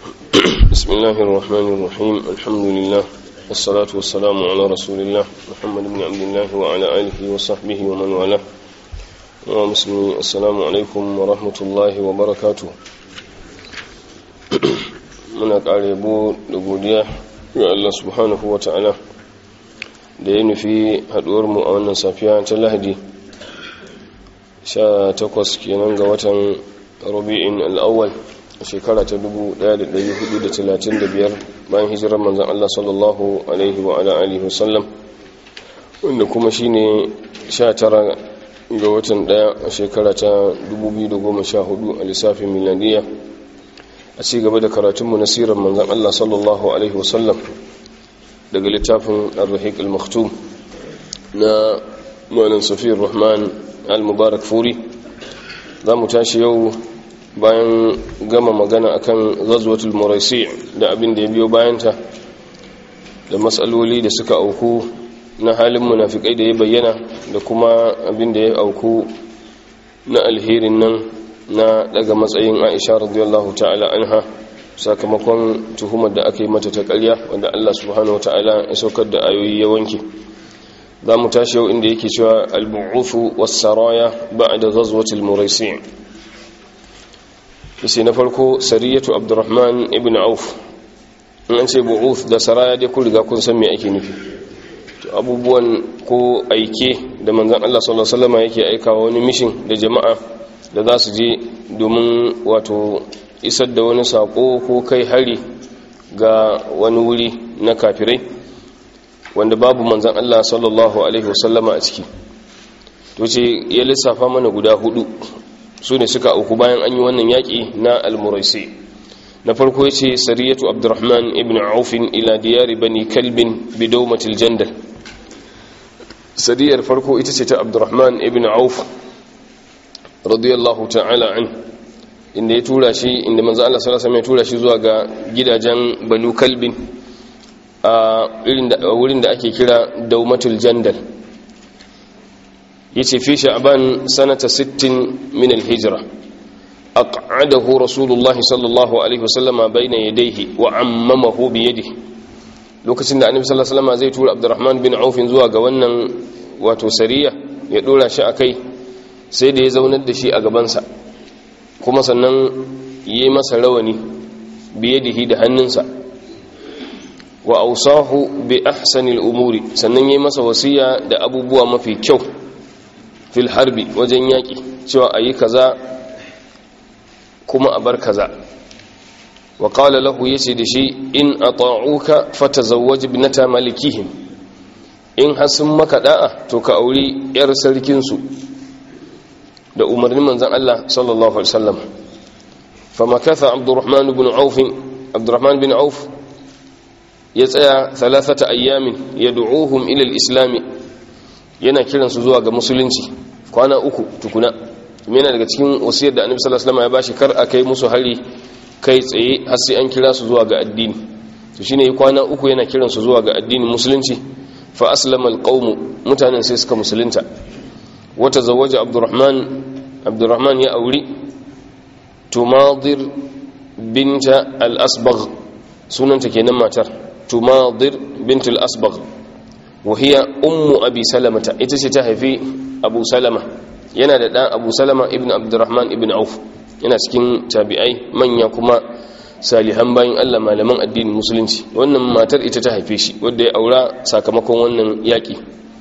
بسم الله الرحمن الرحيم الحمد لله والصلاة والسلام على رسول الله محمد بن عبد الله وعلى آله وصحبه ومن والاه ومسلمين السلام عليكم ورحمة الله وبركاته muna ƙara yabo da godiya ga Allah subhanahu wa ta'ala da ya nufi haɗuwarmu a wannan safiya ta lahadi 18 kenan ga watan rabi'in al'awwal a shekara ta 1435 bayan hijirar manzan Allah sallallahu alaihi wa ala alihi wasallam wanda kuma shine 19 ga watan daya a shekara ta 2014 a lissafin miladiyya a ci gaba da karatunmu na sirar manzan Allah sallallahu alaihi wasallam daga littafin al-rahiq al-maktum na malam safiyar rahman al-mubarak furi za mu tashi yau bayan gama magana akan ghazwatul muraisi da abin da ya biyo bayanta da matsaloli da suka auku na halin munafikai da ya bayyana da kuma abin da ya auku na alherin nan na daga matsayin Aisha radiyallahu ta'ala anha sakamakon tuhumar da aka yi mata ta ƙarya wanda Allah subhanahu ta'ala ya saukar da ayoyi ya wanke za mu tashi yau inda yake cewa al-bu'uthu was-saraya ba'da ghazwatil muraisi sai na farko sariyatu abdurrahman ibn auf in an ce bu'uth da saraya dai kun riga kun san me ake nufi to abubuwan ko aike da manzon Allah sallallahu alaihi wasallam yake aikawa wani mission da jama'a da za su je domin wato isar da wani sako ko kai hari ga wani wuri na kafirai wanda babu manzon Allah sallallahu alaihi wasallama a ciki to ce ya lissafa mana guda hudu su ne suka auku bayan an yi wannan yaƙi na almuraisi na farko ya ce sariyatu abdurrahman ibn aufin ila diyari bani kalbin bidaumatil jandal sariyar farko ita ce ta abdurrahman ibn auf radiyallahu ta'ala an inda ya tura shi inda manzo Allah sallallahu alaihi ya tura shi zuwa ga gidajen banu kalbin a wurin da ake kira daumatul jandal yace fi sha'ban sanata 60 min al-hijra aq'adahu rasulullahi sallallahu alaihi wasallama bayna yadayhi wa ammamahu bi yadihi lokacin da annabi sallallahu alaihi wasallam zai tura abdurrahman bin auf zuwa ga wannan wato sariya ya dora shi akai sai da ya zaunar da shi a gabansa kuma sannan yi masa rawani bi yadihi da hannunsa wa ausahu bi ahsanil umuri sannan yi masa wasiya da abubuwa mafi kyau fil harbi wajen yaƙi cewa a yi kaza kuma a bar kaza wa ƙala lahu ya ce da shi in a ta'uka fata zawaji binata malikihim in hasin maka da'a to ka auri 'yar sarkinsu da umarnin manzan Allah sallallahu Alaihi wasallam famakatha abdurrahman bin auf abdurrahman bin auf ya tsaya thalathata ayyamin ya du'uhum ila al-islami yana kiransu zuwa ga musulunci kwana uku tukuna yana daga cikin wasiyar da annabi sallallahu alaihi wasallam ya bashi kar a kai musu hari kai tsaye har sai an kira su zuwa ga addini to shine kwana uku yana kiransu zuwa ga addinin musulunci fa aslama alqawm mutanen sai suka musulunta wata zawaja abdurrahman abdurrahman ya auri tumadir binta al-asbagh sunanta kenan matar tumadir bint al-asbagh وهي أم أبي سلمة إتسي تهفي أبو سلمة yana da ɗan abu salama ibn abdurrahman ibn auf yana cikin tabi'ai manya kuma salihan bayan allah malaman addinin musulunci wannan matar ita ta haife shi wadda ya aura sakamakon wannan yaƙi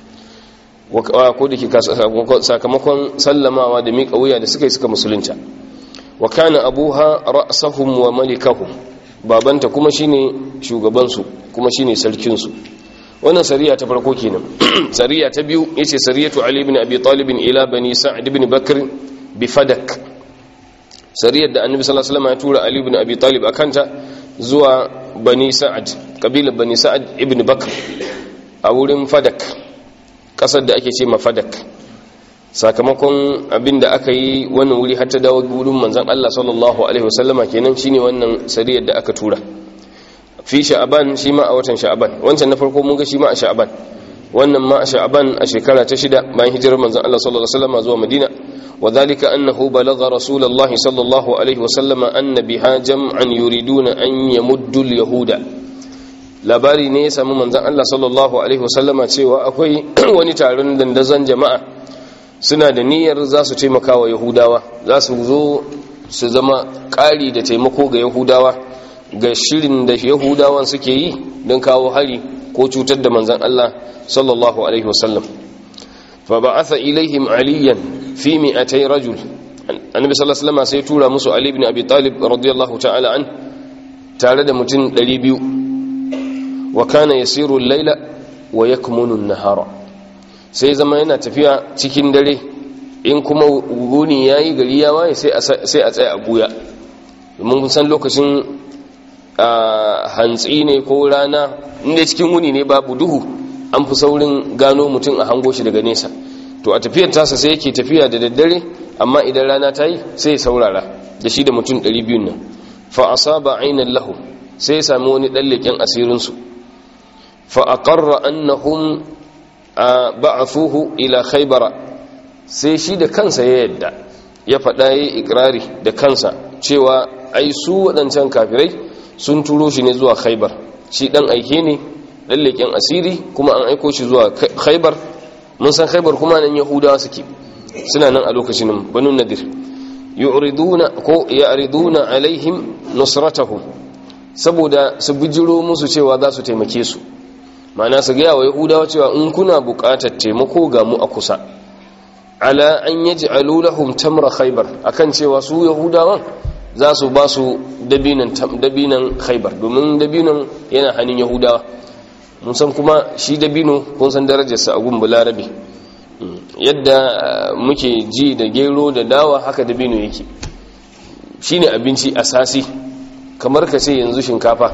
ko da ke sakamakon sallamawa da miƙa wuya da suka yi suka musulunta wa kana abuha ra'sahum wa malikahum babanta kuma shine shugabansu kuma shine sarkinsu wannan sariya ta farko kenan sariya ta biyu yace sariyatu ali ibn abi talib ila bani sa'd ibn bakr bi fadak sariyar da annabi sallallahu alaihi wasallam ya tura ali ibn abi talib akanta zuwa bani sa'd kabilar bani sa'd ibn bakr a wurin fadak kasar da ake ce ma fadak sakamakon abinda aka yi wannan wuri har ta dawo gurin manzon Allah sallallahu alaihi wasallama kenan shine wannan sariyar da aka tura fi sha'aban shi ma a watan sha'aban wancan na farko mun ga shi ma a sha'aban wannan ma a sha'aban a shekara ta shida bayan hijirar manzon Allah sallallahu alaihi wasallam zuwa Madina وذلك أنه بلغ رسول الله صلى الله عليه وسلم أن بها جمعا يريدون أن يمدوا اليهود labari ne ya samu manzan Allah sallallahu Alaihi wasallama cewa akwai wani taron dandazon jama'a suna da niyyar za su taimaka wa yahudawa za su zo su zama ƙari da taimako ga yahudawa ga shirin da yahudawan suke yi don kawo hari ko cutar da manzan Allah sallallahu Alaihi wasallam fa ba'atha ilaihim aliyan fi mi'atai rajul annabi sallallahu alaihi wasallam sai tura musu ali ibn abi talib radiyallahu ta'ala an tare da mutum 200 wa kana yasiru al-laila wa yakmunu an-nahara sai zama yana tafiya cikin dare in kuma guni yayi gari ya waye sai sai a tsaya a buya mun san lokacin hantsi ne ko rana inda cikin wuni ne babu duhu an fi saurin gano mutum a hango shi daga nesa to a tafiyar tasa sai yake tafiya da daddare amma idan rana ta yi sai ya saurara da shi da mutum 200 nan fa asaba ainan lahu sai ya sami wani dan leken asirin su fa aqarra annahum ba'athuhu ila khaybara sai shi da kansa ya yadda ya faɗa yayi ikrari da kansa cewa ai su waɗancan kafirai sun turo shi ne zuwa khaybar shi dan aike ne dan leken asiri kuma an aiko shi zuwa khaybar mun san khaybar kuma nan yahudawa suke suna nan a lokacin banu nadir yu'riduna ko ya'riduna alaihim nusratahum saboda su bijiro musu cewa za su taimake su ma'ana su gaya wa yahudawa cewa in kuna buƙatar taimako ga mu a kusa ala an yaj'alu lahum tamra khaybar akan cewa su yahudawan za su ba su dabinan dabinan khaybar domin dabinan yana hannun yahudawa mun san kuma shi dabino kun san darajarsa a gun bularabe yadda muke ji da gero da dawa haka dabino yake shine abinci asasi kamar ka ce yanzu shinkafa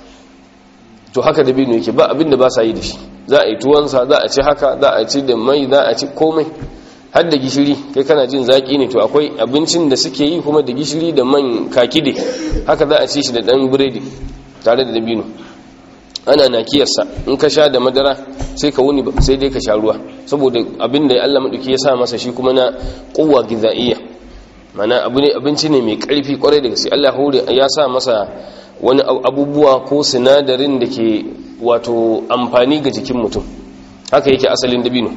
to haka dabino yake ba abinda ba sa yi da shi za a yi tuwansa za a ci haka za a ci da mai za a ci komai har da gishiri kai kana jin zaki ne to akwai abincin da suke yi kuma da gishiri da man kakide haka za a ci shi da dan biredi tare da dabino ana nakiyarsa in ka sha da madara sai ka wuni sai dai ka sha ruwa saboda abin da Allah maduki ya sa masa shi kuma na quwwa gizaiya mana abu ne abinci ne mai karfi kwarai da gaske Allah hore ya sa masa wani abubuwa ko sinadarin da ke wato amfani ga jikin mutum haka yake asalin dabino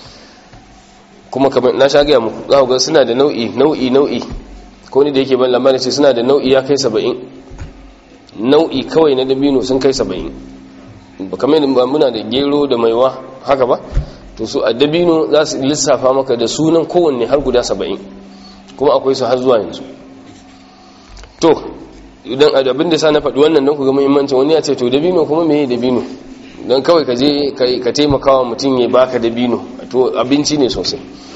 kuma kamar na sha gaya muku za ga suna da nau'i nau'i nau'i ko ni da yake ban labarin ce suna da nau'i ya kai saba'in nau'i kawai na dabino sun kai saba'in kamar yadda muna da gero da maiwa haka ba to su a dabino za su lissafa maka da sunan kowanne har guda saba'in kuma akwai su har zuwa yanzu to idan abin da sa na faɗi wannan don ku ga muhimmancin wani ya ce to dabino kuma meye dabino don kawai ka je ka taimakawa mutum ya baka dabino to abinci ne sosai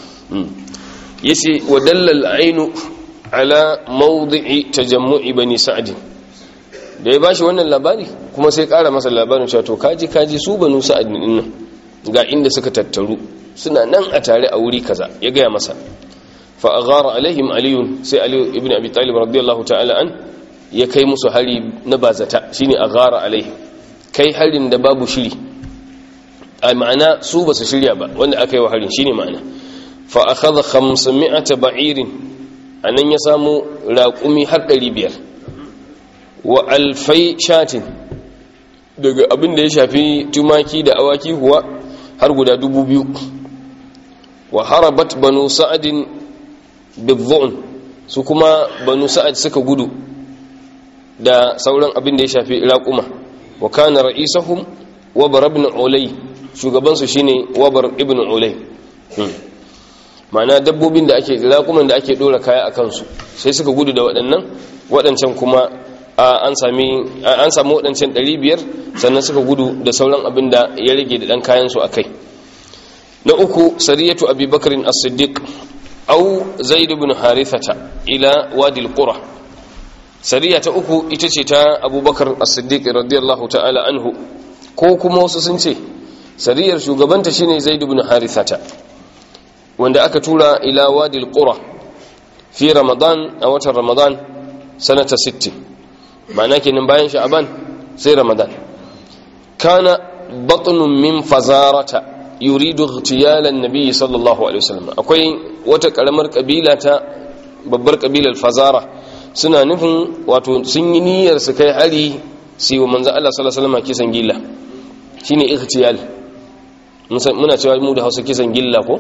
yace wa dallal ainu ala mawdi'i tajammu'i bani sa'd da ya bashi wannan labari kuma sai kara masa labarin cewa to kaji kaji su banu sa'd din nan ga inda suka tattaru suna nan a tare a wuri kaza ya gaya masa fa aghara alaihim aliyun sai ali ibn abi talib radiyallahu ta'ala an ya kai musu hari na bazata shine aghara alaihim kai harin da babu shiri a ma'ana su ba su shirya ba wanda aka yi wa harin shine ma'ana fa akhadha 500 ba'irin anan ya samu raƙumi har 500 wa alfai shatin daga abin da ya shafi tumaki da awaki kuwa har guda 2000 wa harabat banu sa'adin bidhun su kuma banu sa'ad suka gudu da sauran abin da ya shafi raƙuma wa kana ra'isahum wabar ibn ulay shugabansu shine wabar ibn ulay ma'ana dabbobin da ake raƙuman da ake dora kaya a kansu sai suka gudu da waɗannan waɗancan kuma an sami an samu waɗancan 500 sannan suka gudu da sauran abin da ya rage da ɗan kayan su akai na uku sariyatu abubakarin as-siddiq au zaid ibn harithata ila wadi al-qura sariya ta uku ita ce ta abubakar as-siddiq radiyallahu ta'ala anhu ko kuma wasu sun ce sariyar shugabanta shine zaid ibn harithata wanda aka tura ila wadi al-qura fi ramadan a watan ramadan sanata 60 ma'ana kenan bayan sha'aban sai ramadan kana batnun min fazarata yuridu ightiyalan nabi sallallahu alaihi wasallam akwai wata karamar kabila ta babbar kabilar fazara suna nufin wato sun yi niyyar su kai hari su yi wa manzan Allah sallallahu alaihi wasallam kisan gilla shine ightiyal muna cewa mu da Hausa kisan gilla ko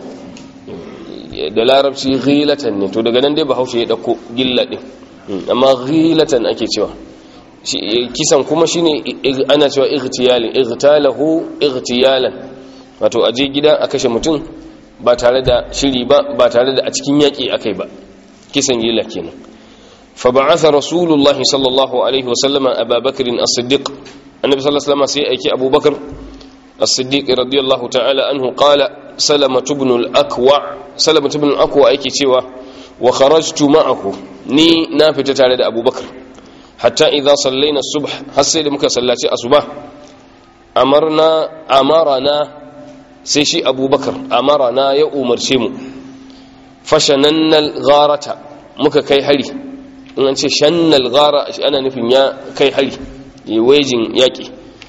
da larabci ghilatan ne to daga nan dai bahaushe ya dauko gilla din amma ghilatan ake cewa kisan kuma shine ana cewa ightiyalin igtalahu ightiyalan wato aje gida a kashe mutum ba tare da shiri ba ba tare da a cikin yaki akai ba kisan gilla kenan fa ba'atha rasulullahi sallallahu alaihi wasallam abubakar as-siddiq annabi sallallahu alaihi wasallam sai aiki abubakar as-siddiq radiyallahu ta'ala anhu qala salama ibn al-aqwa salama ibn al-aqwa yake cewa wa kharajtu ma'ahu ni na fita tare da abubakar hatta idza sallaina subh har sai da muka sallaci asuba amarna amarana sai shi abubakar amarana ya umarce mu fashanannal gharata muka kai hari in an ce shannal gara ana nufin ya kai hari yi wejin yaƙi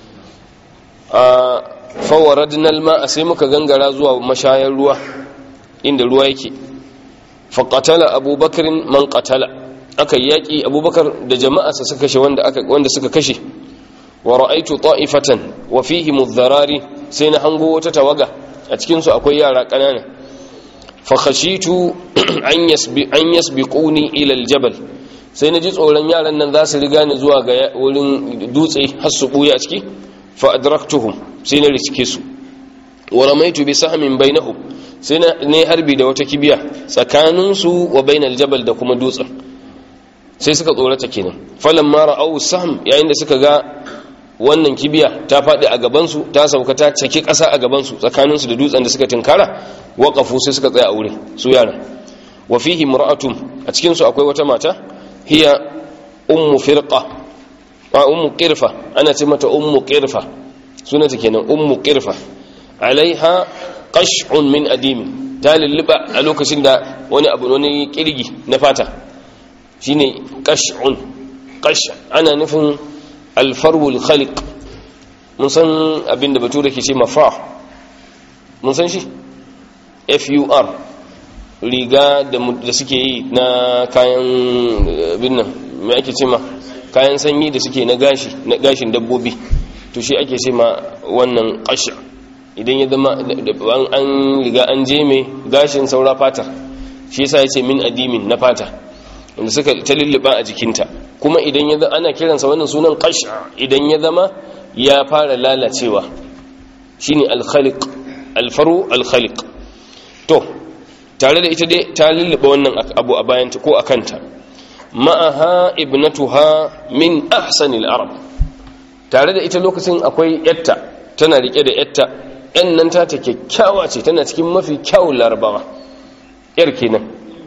a fawaradnal ma sai muka gangara zuwa mashayar ruwa inda ruwa yake faƙatala abubakarin man ƙatala aka yaƙi abubakar da jama'arsa suka kashe wanda suka kashe wa ra'aitu ta'ifatan wa fihi mudharari sai na hango wata tawaga a cikin su akwai yara kanana fa khashitu an yasbi an yasbiquni ila aljabal sai na ji tsoron yaran nan za su riga ni zuwa ga wurin dutse har su buya a ciki fa adraktuhum sai na riske su wa ramaitu bi sahmin bainahum sai na ne harbi da wata kibiya tsakanin su wa bainal jabal da kuma dutsen sai suka tsorata kenan falan mara au sahm yayin da suka ga wannan kibiya ta faɗi a gabansu ta sauka ta caki ƙasa a gabansu tsakaninsu da dutsen da suka tinkara waƙafu sai suka tsaya a wurin su yara wa fihi mur'atun a cikin su akwai wata mata hiya ummu firqa a ummu qirfa ana ce mata ummu qirfa sunanta kenan ummu qirfa alaiha qash'un min adimi ta lulluba a lokacin da wani abu wani kirgi na fata shine qash'un qash ana nufin alfarwul khaliq mun san abinda bature ke ce mafa mun san shi fur riga da suke yi na kayan binnan mai ake ce ma kayan sanyi da suke na gashi na gashin dabbobi to shi ake ce ma wannan kashi idan ya zama an riga an je mai gashin saura fata shi yasa ya ce min adimin na fata wanda suka ta lulluɓa a jikinta kuma idan ya ana kiransa wannan sunan qash'a idan ya zama ya fara lalacewa shine al-khaliq al-faru al-khaliq to tare da ita dai ta lulluɓa wannan abu a bayanta ko akanta ma'aha ibnatuha min ahsanil arab tare da ita lokacin akwai yatta tana rike da yatta yan nan ta ta kyakkyawa ce tana cikin mafi kyawun larabawa yar kenan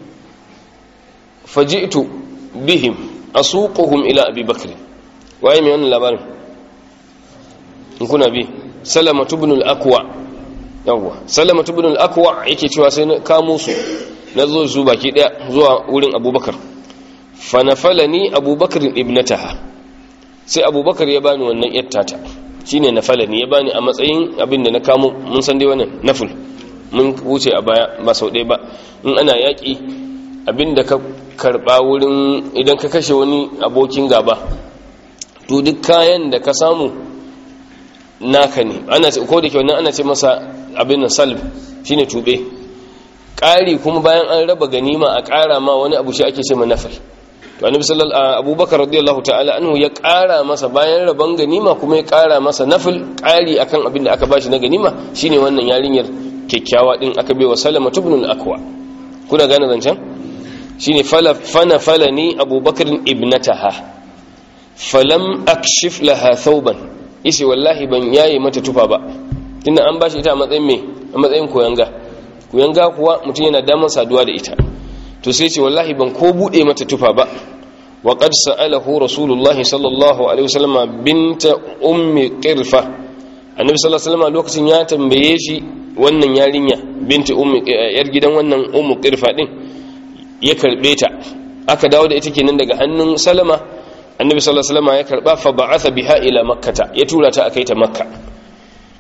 faji'tu bihim asuquhum ila abi bakr waye mai wannan labarin in kuna bi salama ibn al-aqwa yawa salama ibn al-aqwa yake cewa sai na kamo su na zo su baki daya zuwa wurin abubakar fa nafalani abubakar ibnataha sai abubakar ya bani wannan yattata shine nafalani ya bani a matsayin abin da na kamo mun san dai wannan naful mun wuce a baya ba sau ɗaya ba in ana yaƙi abin da ka karba wurin idan ka kashe wani abokin gaba to duk kayan da ka samu naka ne ana ko da ke wannan ana ce masa abin salb shine tube ƙari kuma bayan an raba ganima a ƙara ma wani abu shi ake ce ma nafal to annabi sallallahu abubakar radiyallahu ta'ala anhu ya ƙara masa bayan raban ganima kuma ya ƙara masa nafil ƙari akan abin da aka bashi na ganima shine wannan yarinyar kyakkyawa din aka bai wa salama ibn al-aqwa kuna gane zancen shine fana falani abubakar ibnataha falam akshif laha thawban isi wallahi ban yaye mata tufa ba tunda an bashi ita a matsayin me a matsayin koyanga koyanga kuwa mutum yana damar saduwa da ita to sai ce wallahi ban ko bude mata tufa ba wa qad sa'alahu rasulullah sallallahu alaihi wasallam binta ummi qirfa annabi sallallahu alaihi wasallam lokacin ya tambaye shi wannan yarinya binti ummi yar gidan wannan ummu qirfa din ya karbe ta aka dawo da ita kenan daga hannun salama annabi sallallahu alaihi wasallam ya karba fa ba'atha biha ila makkata ya tura ta akai ta makka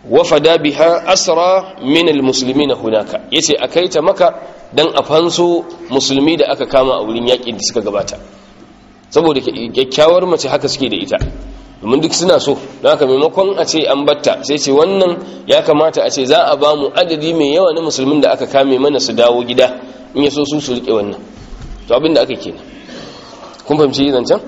wafada biha asra min almuslimina hunaka yace akai ta maka dan a fanso musulmi da aka kama a wurin yakin da suka gabata saboda kyakkyawar mace haka suke da ita domin duk suna so don haka maimakon a ce an batta sai ce wannan ya kamata a ce za a ba mu adadi mai yawa na musulmin da aka kame mana su dawo gida in ya so su su rike wannan to abin da aka kenan kun fahimci zancen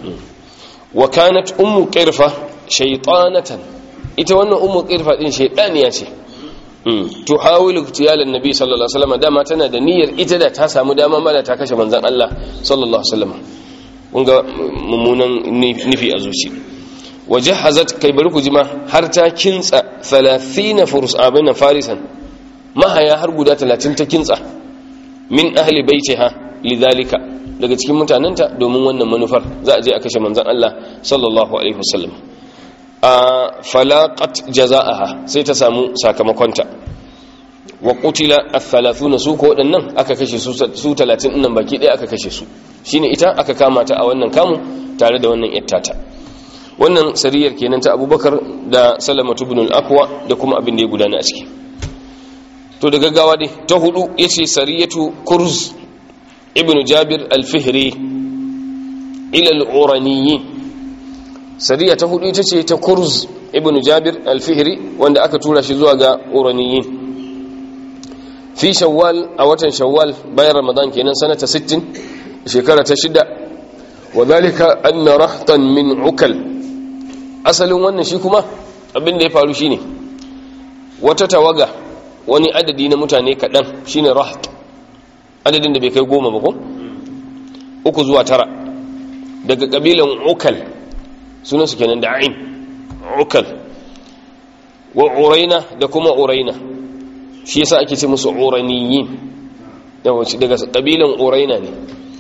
wa kanat ummu qirfa shaytanatan ita wannan ummu qirfa din shaytaniya ce to hawilu tiyalan nabi sallallahu alaihi wasallam dama tana da niyyar ita da ta samu dama mala ta kashe manzon Allah sallallahu alaihi wasallam kun ga mummunan nufi a zuci wajahazat kai bari ku jima har ta kintsa 30 furus abin farisan mahaya har guda 30 ta kintsa min ahli baitiha lidhalika daga cikin mutanenta domin wannan manufar za a je a kashe manzon Allah sallallahu alaihi wasallam a falaqat jazaaha sai ta samu sakamakonta wa qutila ath-thalathuna su ko wadannan aka kashe su 30 nan baki ɗaya aka kashe su shine ita aka kama ta a wannan kamu tare da wannan yattata wannan sariyar kenan ta Abubakar da Salamatu ibn al-Aqwa da kuma abin da ya gudana a ciki to da gaggawa dai ta hudu yace sariyatu kurz ibn Jabir al-Fihri ila al-Uraniyin sariya ta hudu ita ce ta kurz ibn Jabir al-Fihri wanda aka tura shi zuwa ga Uraniyin fi shawwal a watan shawwal bayan ramadan kenan sanata 60 shekara ta shida wa zalika anna rahtan min ukal asalin wannan shi kuma abin da ya faru shine wata tawaga wani adadi na mutane kaɗan shine raht adadin da bai kai goma ba ko uku zuwa tara daga kabilan ukal sunan su kenan da ain ukal wa uraina da kuma uraina shi yasa ake ce musu uraniyin daga kabilan uraina ne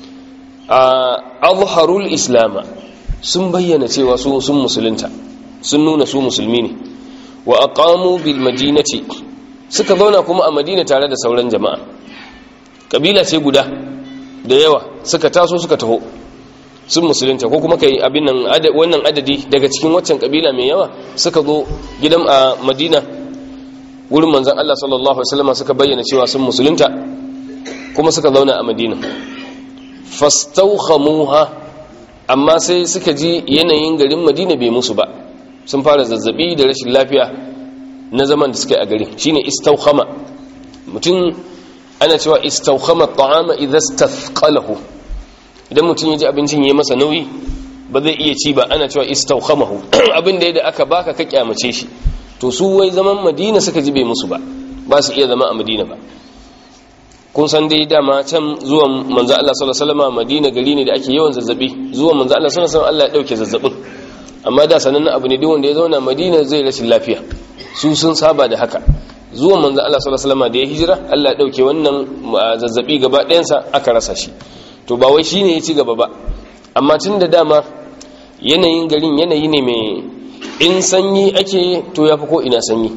a azharul islama sun bayyana cewa su sun musulunta sun nuna su musulmi ne wa aqamu bil madinati suka zauna kuma a madina tare da sauran jama'a kabila ce guda da yawa suka taso suka taho sun musulunta ko kuma kai abin nan wannan adadi daga cikin waccan kabila mai yawa suka zo gidan a madina wurin manzon Allah sallallahu alaihi wasallam suka bayyana cewa sun musulunta kuma suka zauna a madina fastawkhamuha amma sai suka ji yanayin garin madina bai musu ba sun fara zazzabi da rashin lafiya na zaman da suka yi a gari shine istawkhama mutum ana cewa istawkhama at'ama idza istafqalahu idan mutum ya ji abincin yayi masa nauyi ba zai iya ci ba ana cewa istawkhamahu abin da yadda aka baka ka kyamace shi to su wai zaman madina suka ji bai musu ba ba su iya zama a madina ba kun san dai dama can zuwan manzo Allah sallallahu alaihi wasallam Madina gari ne da ake yawan zazzabi zuwan manzo Allah sallallahu alaihi wasallam Allah ya dauke zazzabin amma da sanan abu ne duk wanda ya zauna Madina zai rashin lafiya su sun saba da haka zuwan manzo Allah sallallahu alaihi wasallam da ya hijira Allah ya dauke wannan zazzabi gaba ɗayan sa aka rasa shi to ba wai shine ya ci gaba ba amma tun da dama yanayin garin yanayi ne mai in sanyi ake to yafi ko ina sanyi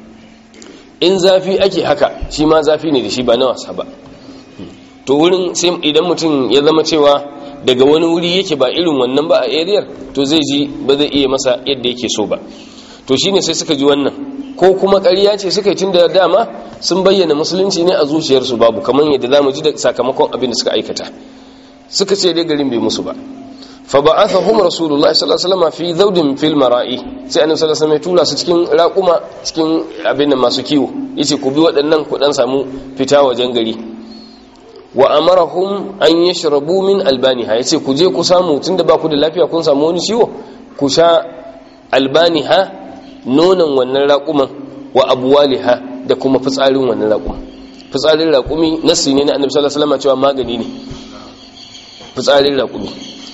in zafi ake haka shi ma zafi ne da shi ba na wasa ba to wurin sai idan mutum ya zama cewa daga wani wuri yake ba irin wannan ba a ariyar to zai ji ba zai iya masa yadda yake so ba to shine sai suka ji wannan ko kuma ƙarya ce suka yi tun da dama sun bayyana musulunci ne a zuciyarsu babu kamar yadda za mu ji da sakamakon abin da suka aikata suka ce dai garin bai musu ba fa ba'athahum rasulullahi sallallahu alaihi wasallam fi zawdin fil mara'i sai annabi sallallahu alaihi wasallam ya tura su cikin raquma cikin abin da masu kiwo yace ku bi waɗannan ku dan samu fita wajen gari wa amarahum an yashrabu min albaniha yace ku je ku samu tunda ba ku da lafiya kun samu wani ciwo ku sha albaniha nonon wannan raquman wa abwaliha da kuma fitsarin wannan raquman fitsarin raqumi nasi ne na annabi sallallahu alaihi wasallam cewa magani ne fitsarin raqumi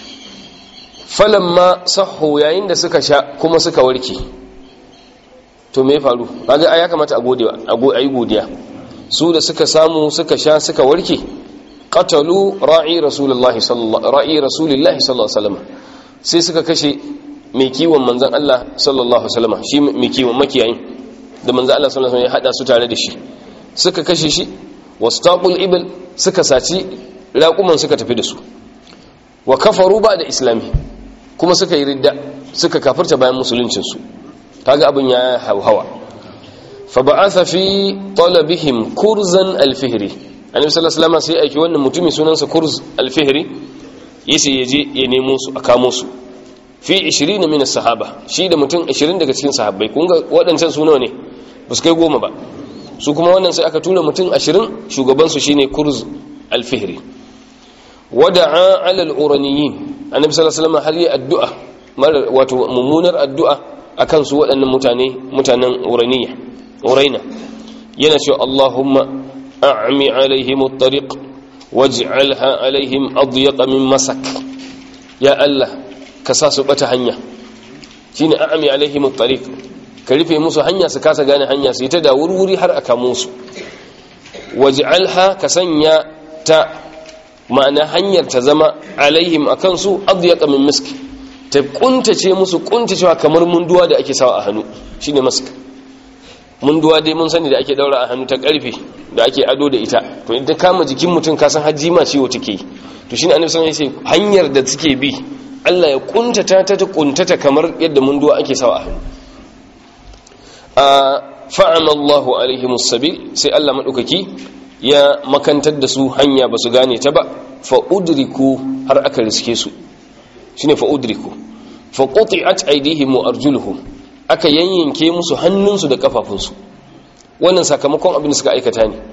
falamma sahu yayin da suka sha kuma suka warke to me faru kaga ai ya kamata a gode a yi godiya su da suka samu suka sha suka warke qatalu ra'i rasulullahi sallallahu ra'i rasulillahi sallallahu alaihi wasallam sai suka kashe mai kiwon manzon Allah sallallahu alaihi wasallam shi mai kiwon makiyayin da manzon Allah sallallahu alaihi wasallam ya hada su tare da shi suka kashe shi wastaqul ibl suka saci raquman suka tafi da su wa kafaru ba da islami kuma suka yi ridda suka kafirta bayan musuluncinsu kaga abin ya hauhawa fa ba'atha fi talabihim kurzan al-fihri annabi sallallahu alaihi wasallam sai aiki wannan mutumi sunansa kurz al-fihri yace yaje ya nemo su a kamo su fi 20 min as-sahaba shi da mutum 20 daga cikin sahabbai kun ga waɗancan su nawa ne ba su kai goma ba su kuma wannan sai aka tura mutum 20 shugaban su shine kurz al-fihri wada'a 'ala al-uraniyin annabi sallallahu alaihi wasallam har yi addu'a wato mummunar addu'a akan su waɗannan mutane mutanen uraniya uraina yana cewa Allahumma a'mi alaihim at-tariq waj'alha alaihim adyaq min masak ya Allah ka sa su bata hanya shine a'mi alaihim at-tariq ka rufe musu hanya su kasa gane hanya su ta da wurwuri har aka musu waj'alha ka sanya ta ma'ana hanyar ta zama alaihim akan su adyaq min misk ta kuntace musu kuntacewa kamar munduwa da ake sawa a hannu shine mask munduwa dai mun sani da ake daura a hannu ta karfe da ake ado da ita to idan kama jikin mutum ka san hajji ma ciwo take to shine annabi sallallahu alaihi wasallam hanyar da suke bi Allah ya kuntata ta ta kuntata kamar yadda munduwa ake sawa a hannu a fa'ama Allahu alaihim sabil sai Allah madaukaki ya makantar da su hanya basu gane ta ba fa udriku har aka riske su shine fa udriku fa quti'at aydihim wa arjuluhum aka yanyanke musu hannunsu da kafafunsu wannan sakamakon abin da suka aikata ne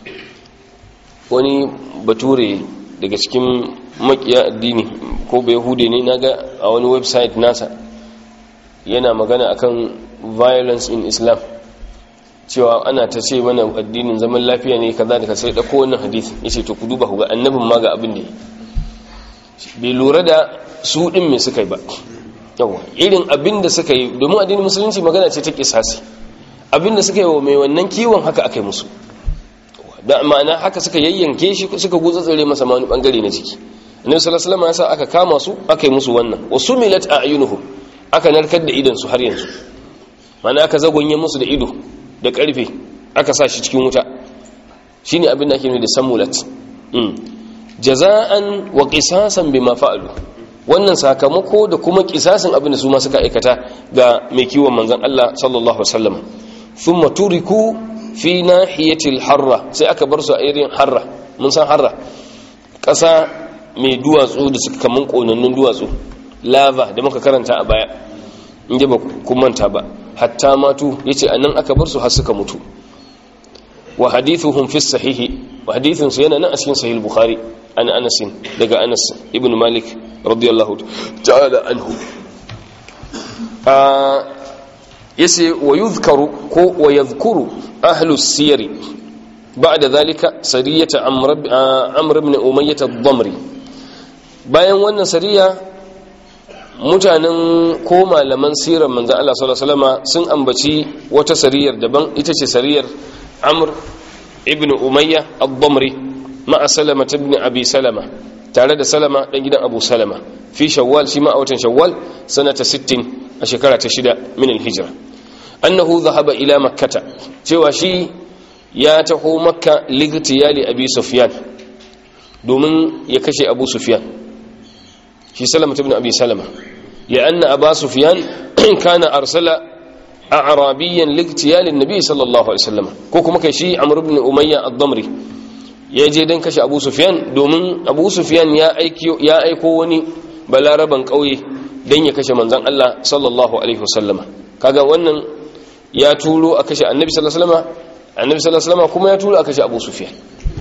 wani bature daga cikin makiya addini ko bai hude ne naga a wani website nasa yana magana akan violence in islam cewa ana ta ce mana addinin zaman lafiya ne kaza da ka sai dauko wannan hadisi yace to ku duba ku ga annabin ma ga abin da bai lura da su ɗin mai suka yi ba yawa irin abin da suka yi domin addinin musulunci magana ce ta kisasi abin da suka yi wa mai wannan kiwon haka aka yi musu da ma'ana haka suka yayyanke shi suka gutsatsare masa wani bangare na jiki annabi sallallahu alaihi wasallam ya sa aka kama su aka yi musu wannan wasu milat a'yunuhum aka narkar da idan su har yanzu ma'ana aka zagonye musu da ido da karfe aka sa shi cikin wuta shine abin da ake nufi da samulat jaza'an wa qisasan bima fa'alu wannan sakamako da kuma kisasin abin da su ma suka aikata ga mai kiwon manzon Allah sallallahu alaihi wasallam thumma turiku fi nahiyatil harra sai aka bar su a irin harra mun san harra ƙasa mai duwatsu da suka kaman konannun duwatsu lava da muka karanta a baya in ba kun manta ba hatta matu yace anan aka bar su har suka mutu wa hadithuhum fi sahihi wa hadithun su yana nan a cikin sahih bukhari an anas daga anas ibn malik radiyallahu ta'ala anhu yace wa yuzkaru ko wa yadhkuru ahlu siyari ba'da zalika sariyata amr amr ibn umayyah ad-damri bayan wannan sariya mutanen ko malaman sirar manzo Allah sallallahu alaihi wasallam sun ambaci wata sariyar daban ita ce sariyar amr ibn umayya ad-damri ma'a salama ibn abi salama tare da salama dan gidan abu salama fi shawwal shi ma a watan shawwal sanata 60 a shekara ta shida min al-hijra annahu dhahaba ila makkata cewa shi ya taho makka ligtiyali abi sufyan domin ya kashe abu sufyan shi salama ibn abi salama ya anna aba sufyan kana arsala a'rabiyan ligtiyalin nabi sallallahu alaihi wasallam ko kuma kai shi amr ibn umayya ad-damri ya je dan kashe abu sufyan domin abu sufyan ya aiko ya aiko wani balaraban kauye dan ya kashe manzon Allah sallallahu alaihi wasallam kaga wannan ya turo a kashe annabi sallallahu alaihi wasallam annabi sallallahu alaihi wasallam kuma ya turo a kashe abu sufyan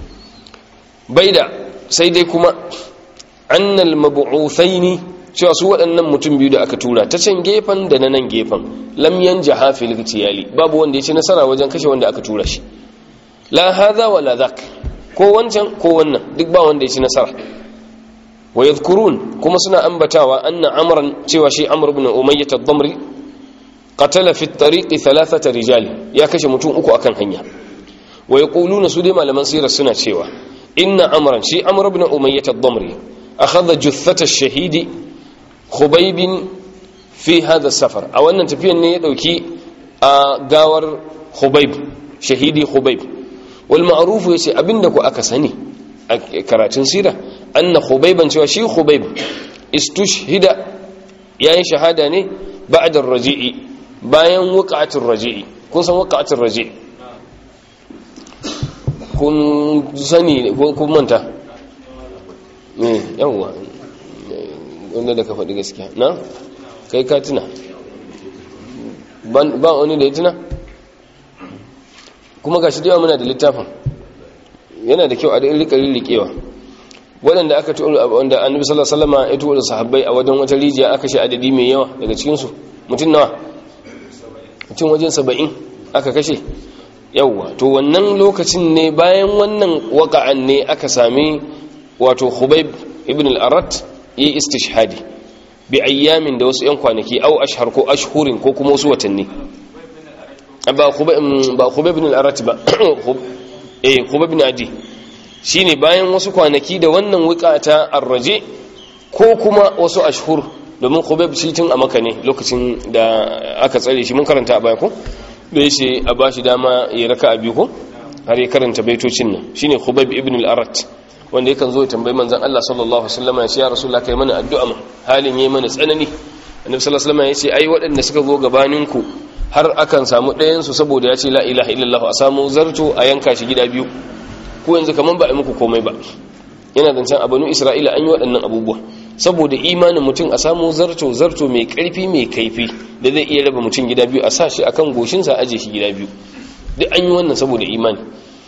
baida sai dai kuma annal mab'uthaini cewa su waɗannan mutum biyu da aka tura ta can gefen da na nan gefen lam yanja hafil gitiyali babu wanda ya ci nasara wajen kashe wanda aka tura shi la hadha wala dhak ko wancan ko wannan duk ba wanda ya ci nasara wa yadhkurun kuma suna ambatawa anna amran cewa shi amr ibn umayyah ad-damri qatala fi at-tariq thalathata rijal ya kashe mutum uku akan hanya wa yaquluna su dai malaman sirar suna cewa inna amran shi amr ibn umayyah ad-damri akhadha juthata ash-shahidi khubaybin fi hada safar a wannan tafiyan ne ya dauki a gawar khubayb shahidi khubayb wal ma'ruf yace abinda ku aka sani a karatun sira anna khubayban cewa shi khubayb istushhida yayin shahada ne ba'da ar-raji'i bayan wuqa'atul raji'i kun san waqa'atul raji kun sani ko kun manta ne yawwa wanda da ka faɗi gaskiya na kai ka tuna ba wani da ya tuna kuma ga shi yawa muna da littafin yana da kyau a da rikarin rikewa waɗanda aka tura wanda annabi sallallahu alaihi wasallam ya tura sahabbai a wajen wata rijiya aka shi adadi mai yawa daga cikin su mutum nawa mutum wajen 70 aka kashe yawa to wannan lokacin ne bayan wannan waka'an ne aka sami wato Khubayb ibn al-Arat yi istishhadi bi ayyamin da wasu yan kwanaki au ashhar ko ashhurin ko kuma wasu watanni ba Khubayb ibn al-Arat ba eh Khubayb ibn Adi shine bayan wasu kwanaki da wannan wukata arraje ko kuma wasu ashhur domin Khubayb shi tun a Makka ne lokacin da aka tsare shi mun karanta a baya ko da yace a bashi dama ya raka a biyu ko har ya karanta baitocin nan shine Khubayb ibn al-Arat wanda yakan zo ya tambayi manzon Allah sallallahu alaihi wasallam ya ce ya rasulullah kai mana addu'a mu halin yayi mana tsanani annabi sallallahu alaihi wasallam ya ce ai waɗanda suka zo gabaninku har akan samu ɗayan su saboda ya ce la ilaha illallah a samu zarto a yanka shi gida biyu ko yanzu kaman ba a muku komai ba yana zancen a banu isra'ila an yi waɗannan abubuwa saboda imanin mutum a samu zarto zarto mai ƙarfi mai kaifi da zai iya raba mutum gida biyu a sa shi akan goshinsa aje shi gida biyu duk an yi wannan saboda imani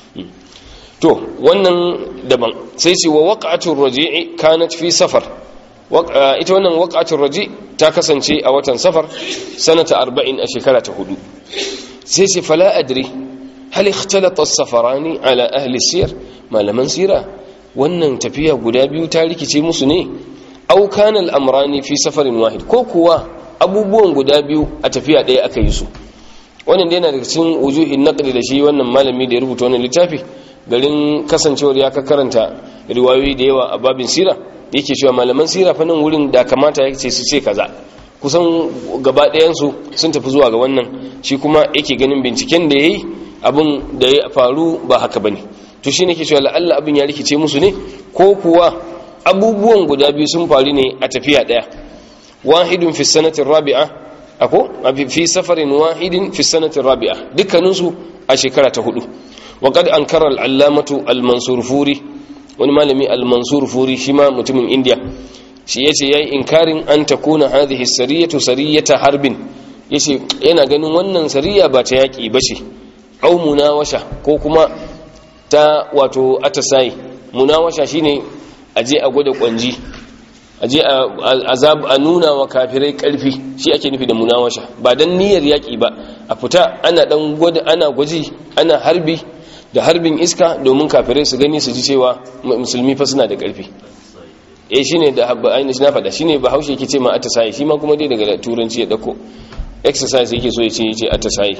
to wannan daban sai ce wa waqa'atul raji'i kanat fi safar ita wannan waqa'atul raji ta kasance a watan safar sanata 40 a shekara ta hudu sai ce fala adri hal ikhtalata as-safarani ala ahli siyar malaman sira wannan tafiya guda biyu ta rikice musu ne aw kana al-amrani fi safarin wahid ko kuwa abubuwan guda biyu a tafiya ɗaya aka yi su wannan dai yana daga cikin wujuhin naqli da shi wannan malami da ya rubuta wannan littafi garin kasancewar ya karanta riwayoyi da yawa a babin sira yake cewa malaman sira fa nan wurin da kamata yake su ce kaza kusan gaba ɗayansu sun tafi zuwa ga wannan shi kuma yake ganin binciken da yayi abin da ya faru ba haka bane to shi ne ke cewa la'alla abin ya rikice musu ne ko kuwa abubuwan guda biyu sun faru ne a tafiya ɗaya wahidun fi sanatin rabi'a ako fi safarin wahidin fi sanatin rabi'a dukkaninsu a shekara ta hudu وقد أنكر العلامة المنصور فوري wani malami al-mansur furi shi ma mutumin india shi yace yayi inkarin an takuna hadhihi sariyatu sariyata harbin yace yana ganin wannan sariya ba ta yaki bace au munawasha ko kuma ta wato atasai munawasha shine aje a gwada kwanji aje a azab a nuna wa kafirai karfi shi ake nufi da munawasha ba dan niyyar yaki ba a fita ana dan gwada ana gwaji ana harbi da harbin iska domin kafirai su gani su ji cewa musulmi fa suna da ƙarfi eh shine da ainihin na faɗa shine bahaushe yake ce ma atasayi shi ma kuma dai daga turanci ya dauko exercise yake so ya ce yace atasayi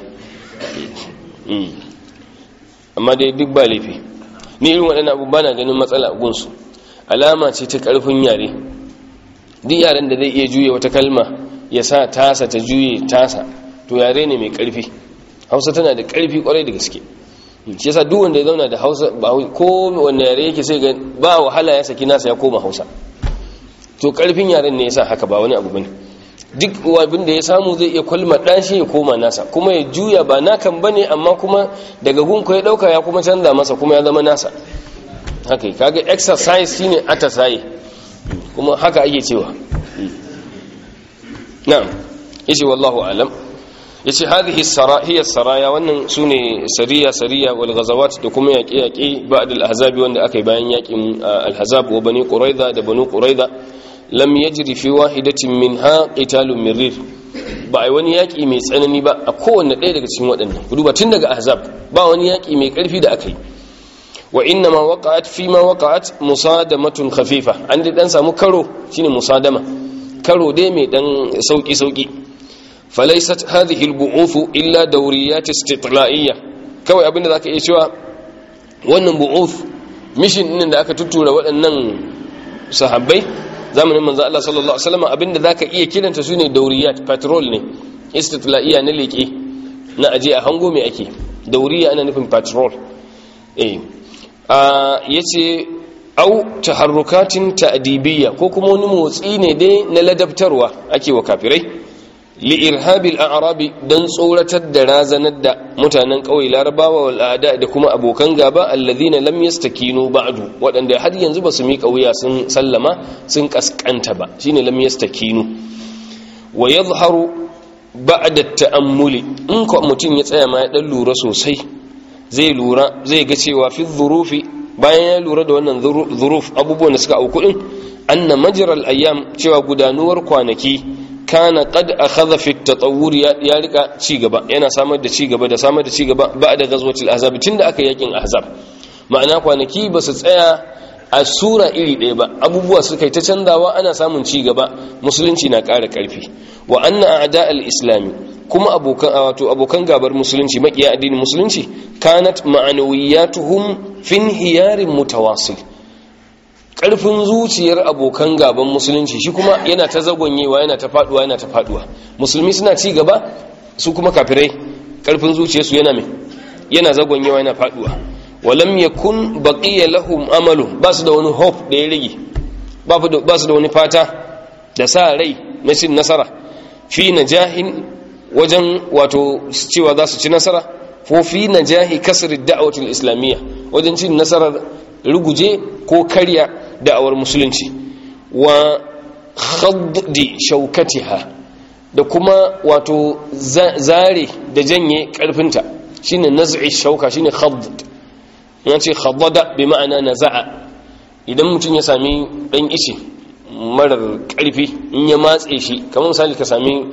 amma dai duk ba laifi ni irin waɗannan abu bana ganin matsala a gunsu alama ce ta ƙarfin yare duk yaren da zai iya juye wata kalma ya sa tasa ta juye tasa to yare ne mai ƙarfi hausa tana da ƙarfi ƙwarai da gaske shi yasa duk wanda ya zauna da Hausa ba ko wanda yare yake sai ga ba wahala ya saki nasa ya koma Hausa to karfin yaren ne yasa haka ba wani abu bane duk abin da ya samu zai iya kwalma dashi ya koma nasa kuma ya juya ba nakan bane amma kuma daga gunko ya dauka ya kuma canza masa kuma ya zama nasa haka kaga exercise shine atasaye kuma haka ake cewa na'am yace wallahu alam yace hadhihi sarahiyya saraya wannan sune sariya sariya wal ghazawat da kuma yaƙe yaƙe ba'd al ahzab wanda aka yi bayan yaƙin al ahzab wa bani quraiza da banu quraiza lam yajri fi wahidatin minha qitalun mirrir ba ai wani yaƙi mai tsanani ba a kowanne ɗaya daga cikin waɗannan ku duba tun daga ahzab ba wani yaƙi mai ƙarfi da aka yi wa inna ma waqa'at fi ma waqa'at musadamatun khafifa an dai dan samu karo shine musadama karo dai mai dan sauki sauki falaisat hadhihi albu'uth illa dawriyat istitla'iyya kawai abinda zaka iya cewa wannan bu'uth mission din da aka tuttura waɗannan sahabbai zamanin manzo Allah sallallahu alaihi wasallam abinda zaka iya kiranta sune dawriyat patrol ne istitla'iyya na leke na aje a hango me ake dawriya ana nufin patrol eh a yace au taharrukatin ta'dibiyya ko kuma wani motsi ne dai na ladabtarwa ake wa kafirai li'irhabil a'rabi dan tsoratar da razanar da mutanen ƙauye larabawa wal a'da da kuma abokan gaba alladhina lam yastakinu ba'du waɗanda har yanzu ba su miƙa wuya sun sallama sun kaskanta ba shine lam yastakinu wa yadhharu ba'da ta'ammuli in ko mutum ya tsaya ma ya dan lura sosai zai lura zai ga cewa fi dhurufi bayan ya lura da wannan dhuruf abubuwan da suka auku din anna majral ayyam cewa gudanuwar kwanaki kana qad akhadha fi at-tatawwur ya rika ci gaba yana samar da ci gaba da samar da ci gaba ba'da ghazwatil ahzab tunda aka yakin ahzab ma'ana kwanaki ba su tsaya a sura iri ɗaya ba abubuwa suka yi ta canzawa ana samun ci gaba musulunci na ƙara ƙarfi wa anna a'da al-islami kuma abokan wato abokan gabar musulunci makiya addinin musulunci kanat ma'anawiyatuhum fin hiyarin mutawasil karfin zuciyar abokan gaban musulunci shi kuma yana ta zagonyewa yana ta faduwa yana ta faduwa musulmi suna ci gaba su kuma kafirai karfin zuciyarsu yana mai yana zagonyewa yana faduwa walam yakun baqiya lahum amalu ba su da wani hope da ya rage ba su da wani fata da sa rai na cin nasara fi najahin wajen wato cewa za su ci nasara ko fi najahi kasr ad-da'wati islamiyya wajen cin nasarar ruguje ko karya da'awar musulunci wa khaddi shaukatiha da kuma wato zare da janye karfinta shine naz'i shauka shine khadd yana ce khaddada bi ma'ana naza'a idan mutum ya sami dan ice marar karfi in ya matse shi kamar misali ka sami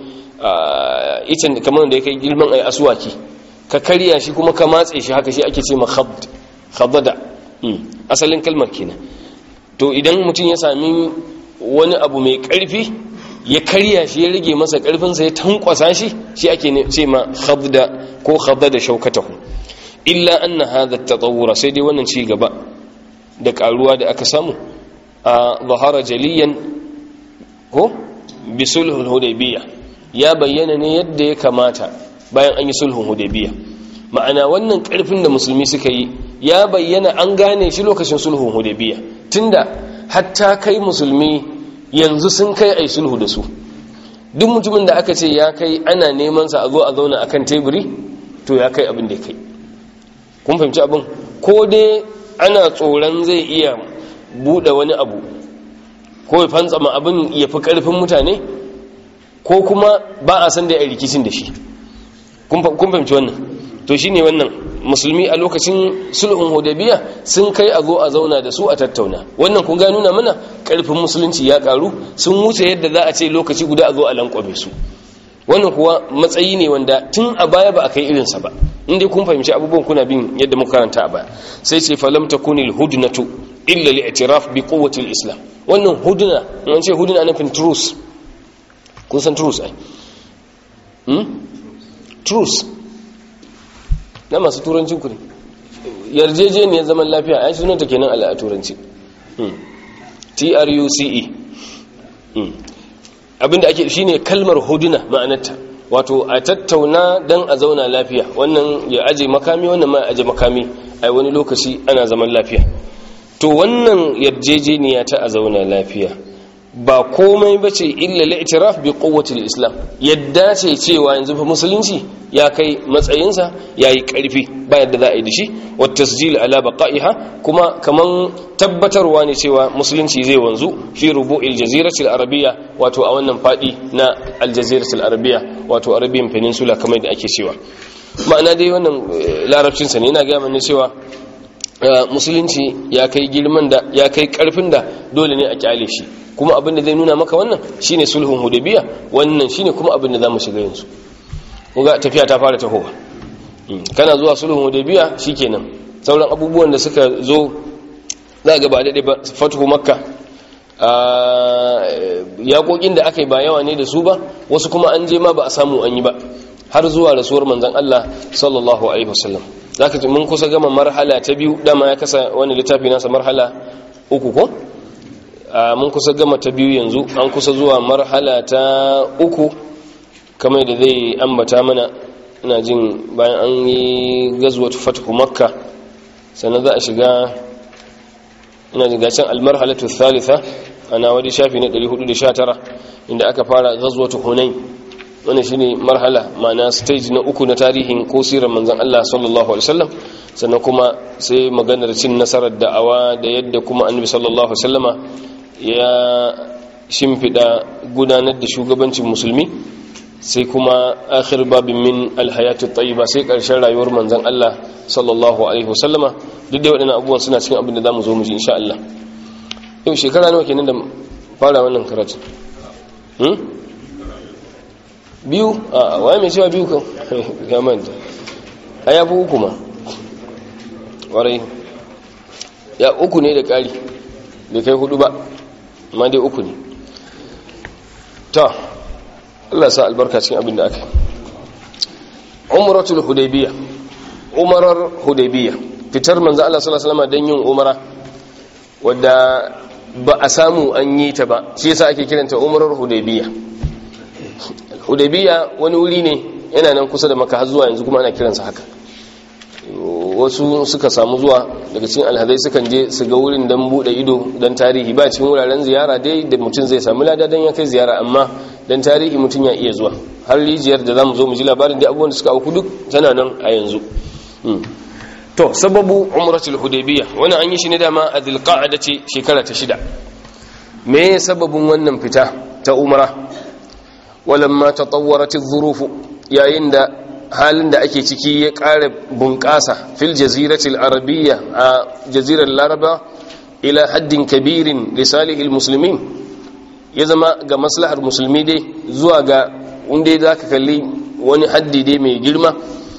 icen kamar da ya kai girman ai aswaki ka karya shi kuma ka matse shi haka shi ake ce ma khadd khaddada asalin kalmar kenan to idan mutum ya sami wani abu mai karfi ya karya shi ya rage masa karfinsa ya tankwasa shi shi ake ce ma khabda ko khabda da shaukatahu illa anna hadha at-tatawwur sai dai wannan ci gaba da karuwa da aka samu a zahara jaliyan ko bi sulhul hudaybiyah ya bayyana ne yadda ya kamata bayan an yi sulhun hudaybiyah ma'ana wannan karfin da musulmi suka yi ya bayyana an gane shi lokacin sulhun hudaybiyah tunda hatta kai musulmi yanzu sun kai ai sulhu da su duk mutumin da aka ce ya kai ana neman sa a zo a zauna akan teburi to ya kai abin da ya kai kun fahimci abin ko dai ana tsoron zai iya bude wani abu ko ya fantsama abin ya fi karfin mutane ko kuma ba a san da ya rikicin da shi kun fahimci wannan to shine wannan musulmi a lokacin sulhun hudabiya sun kai a zo a zauna da su a tattauna wannan kun ga nuna mana karfin musulunci ya karu sun wuce yadda za a ce lokaci guda a zo a lankwame su wannan kuwa matsayi ne wanda tun a baya ba a kai irinsa ba inda kun fahimci abubuwan kuna bin yadda muka karanta a baya sai ce falam takuni alhudnatu illa li'tiraf bi quwwati islam wannan hudna an ce hudna nufin truce kun san truce ai hmm truce na masu turancin ku ne yarjejeniyar zaman lafiya ai sunanta kenan a turanci truce abinda ake shine kalmar huduna ma'anarta wato a tattauna dan a zauna lafiya wannan ya aje makami wannan ma aje makami ai wani lokaci ana zaman lafiya to wannan yarjejeniya ta a zauna lafiya ba komai bace illa al-i'tiraf bi quwwati al-islam yadda ce cewa yanzu fa musulunci ya kai matsayinsa yayi karfi ba yadda za a yi da shi wa tasjil ala baqa'iha kuma kaman tabbatarwa ne cewa musulunci zai wanzu fi rubu'il jazirati al-arabiyya wato a wannan fadi na al-jazirati al-arabiyya wato arabian peninsula kamar da ake cewa ma'ana dai wannan larabcin sa ne yana ga mana cewa musulunci ya kai girman da ya kai karfin da dole ne a kyale shi kuma abin da zai nuna maka wannan shine sulhun hudabiya wannan shine kuma abin da zamu shiga yanzu kuga tafiya ta fara tahowa kana zuwa sulhun hudabiya shikenan sauran abubuwan da suka zo za ga ba daɗe ba fatuhu makka yaƙoƙin da aka yi ba yawa ne da su ba wasu kuma an je ma ba a samu an yi ba har zuwa rasuwar manzon Allah sallallahu alaihi wasallam zaka ji mun kusa gama marhala ta biyu dama ya kasa wani littafi nasa marhala uku ko mun kusa gama ta biyu yanzu an kusa zuwa marhala ta uku kamar da zai ambata mana ina jin bayan an yi gazuwar fatahu makka sannan za a shiga ina jin gacin almarhalatu thalitha ana wadi shafi na 419 inda aka fara gazuwar hunain wannan shine marhala ma'ana stage na uku na tarihin ko sirar manzon Allah sallallahu alaihi wasallam sannan kuma sai maganar cin nasarar da'awa da yadda kuma annabi sallallahu alaihi wasallama ya shimfida gudanar da shugabancin musulmi sai kuma akhir babin min alhayatu tayyiba sai karshen rayuwar manzon Allah sallallahu alaihi wasallama duk da waɗannan abubuwan suna cikin abin da zamu zo mu ji insha Allah yau shekara nawa kenan da fara wannan karatu hmm? biyu a waye mai cewa biyu kan ya manta a ya fi uku ma warai ya uku ne da ƙari bai kai hudu ba amma dai uku ne ta Allah sa albarka cikin abin da aka umaratul hudaybiya umarar hudaybiya fitar manzo Allah sallallahu alaihi wasallam dan yin umara wadda ba a samu an yi ta ba shi yasa ake kiranta umarar hudaybiya hudaybiya wani wuri ne yana nan kusa da maka har zuwa yanzu kuma ana kiransa haka wasu suka samu zuwa daga cikin alhazai sukan je su ga wurin don bude ido don tarihi ba cikin wuraren ziyara dai da mutum zai sami lada don ya kai ziyara amma don tarihi mutum ya iya zuwa har rijiyar da za mu zo mu ji labarin da abubuwan da suka auku duk tana nan a yanzu to sababu umratul hudaybiya wani an yi shi ne dama a dhulqa'ada ce shekara ta shida me sababin wannan fita ta umra walamma tatawwarat adh-dhuruf yayin da halin da ake ciki ya ƙara bunƙasa fil jaziratil arabiyya a jazirar laraba ila haddin kabirin lisalihil musulmin ya zama ga maslahar musulmi dai zuwa ga inda za ka kalli wani haddi dai mai girma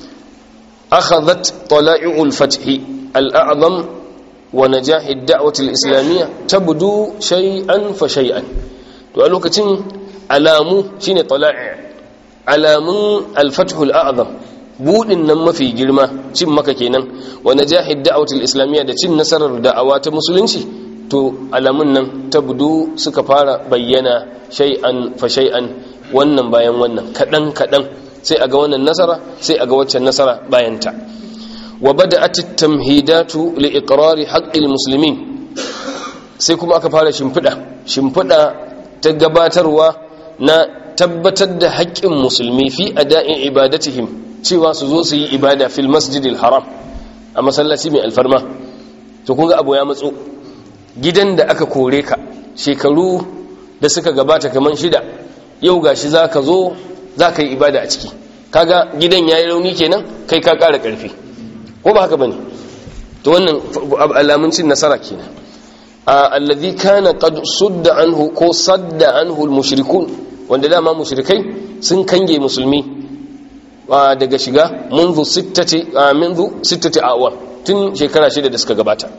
akhadhat tala'i'ul fathi al'azam wa najahid da'watil islamiyya tabdu shay'an fa shay'an to a lokacin alamu shine tala'i' alamun alfathul a'zam budin nan mafi girma cin maka kenan wa najahid da'watul islamiyya da cin nasarar da'awa ta musulunci to alamun nan tabdu suka fara bayyana shay'an fa shay'an wannan bayan wannan kadan kadan sai aga wannan nasara sai aga waccan nasara bayan ta wa bada'at at-tamhidatu li iqrari haqqil muslimin sai kuma aka fara shimfida shimfida ta gabatarwa na tabbatar da haƙƙin musulmi fi ada'in ibadatihim cewa su zo su yi ibada fil masjidil haram a masallaci mai alfarma to kun ga abu ya matso gidan da aka kore ka shekaru da suka gabata kaman shida yau gashi za ka zo za ka yi ibada a ciki kaga gidan ya yi rauni kenan kai ka ƙara ƙarfi ko ba haka ba ne to wannan alamun cin nasara kenan alladhi kana qad sudda anhu ko sadda anhu al-mushrikun wanda dama mushrikai sun kange musulmi daga shiga منذ ستة منذ ستة أعوام tun shekara shida da suka gabata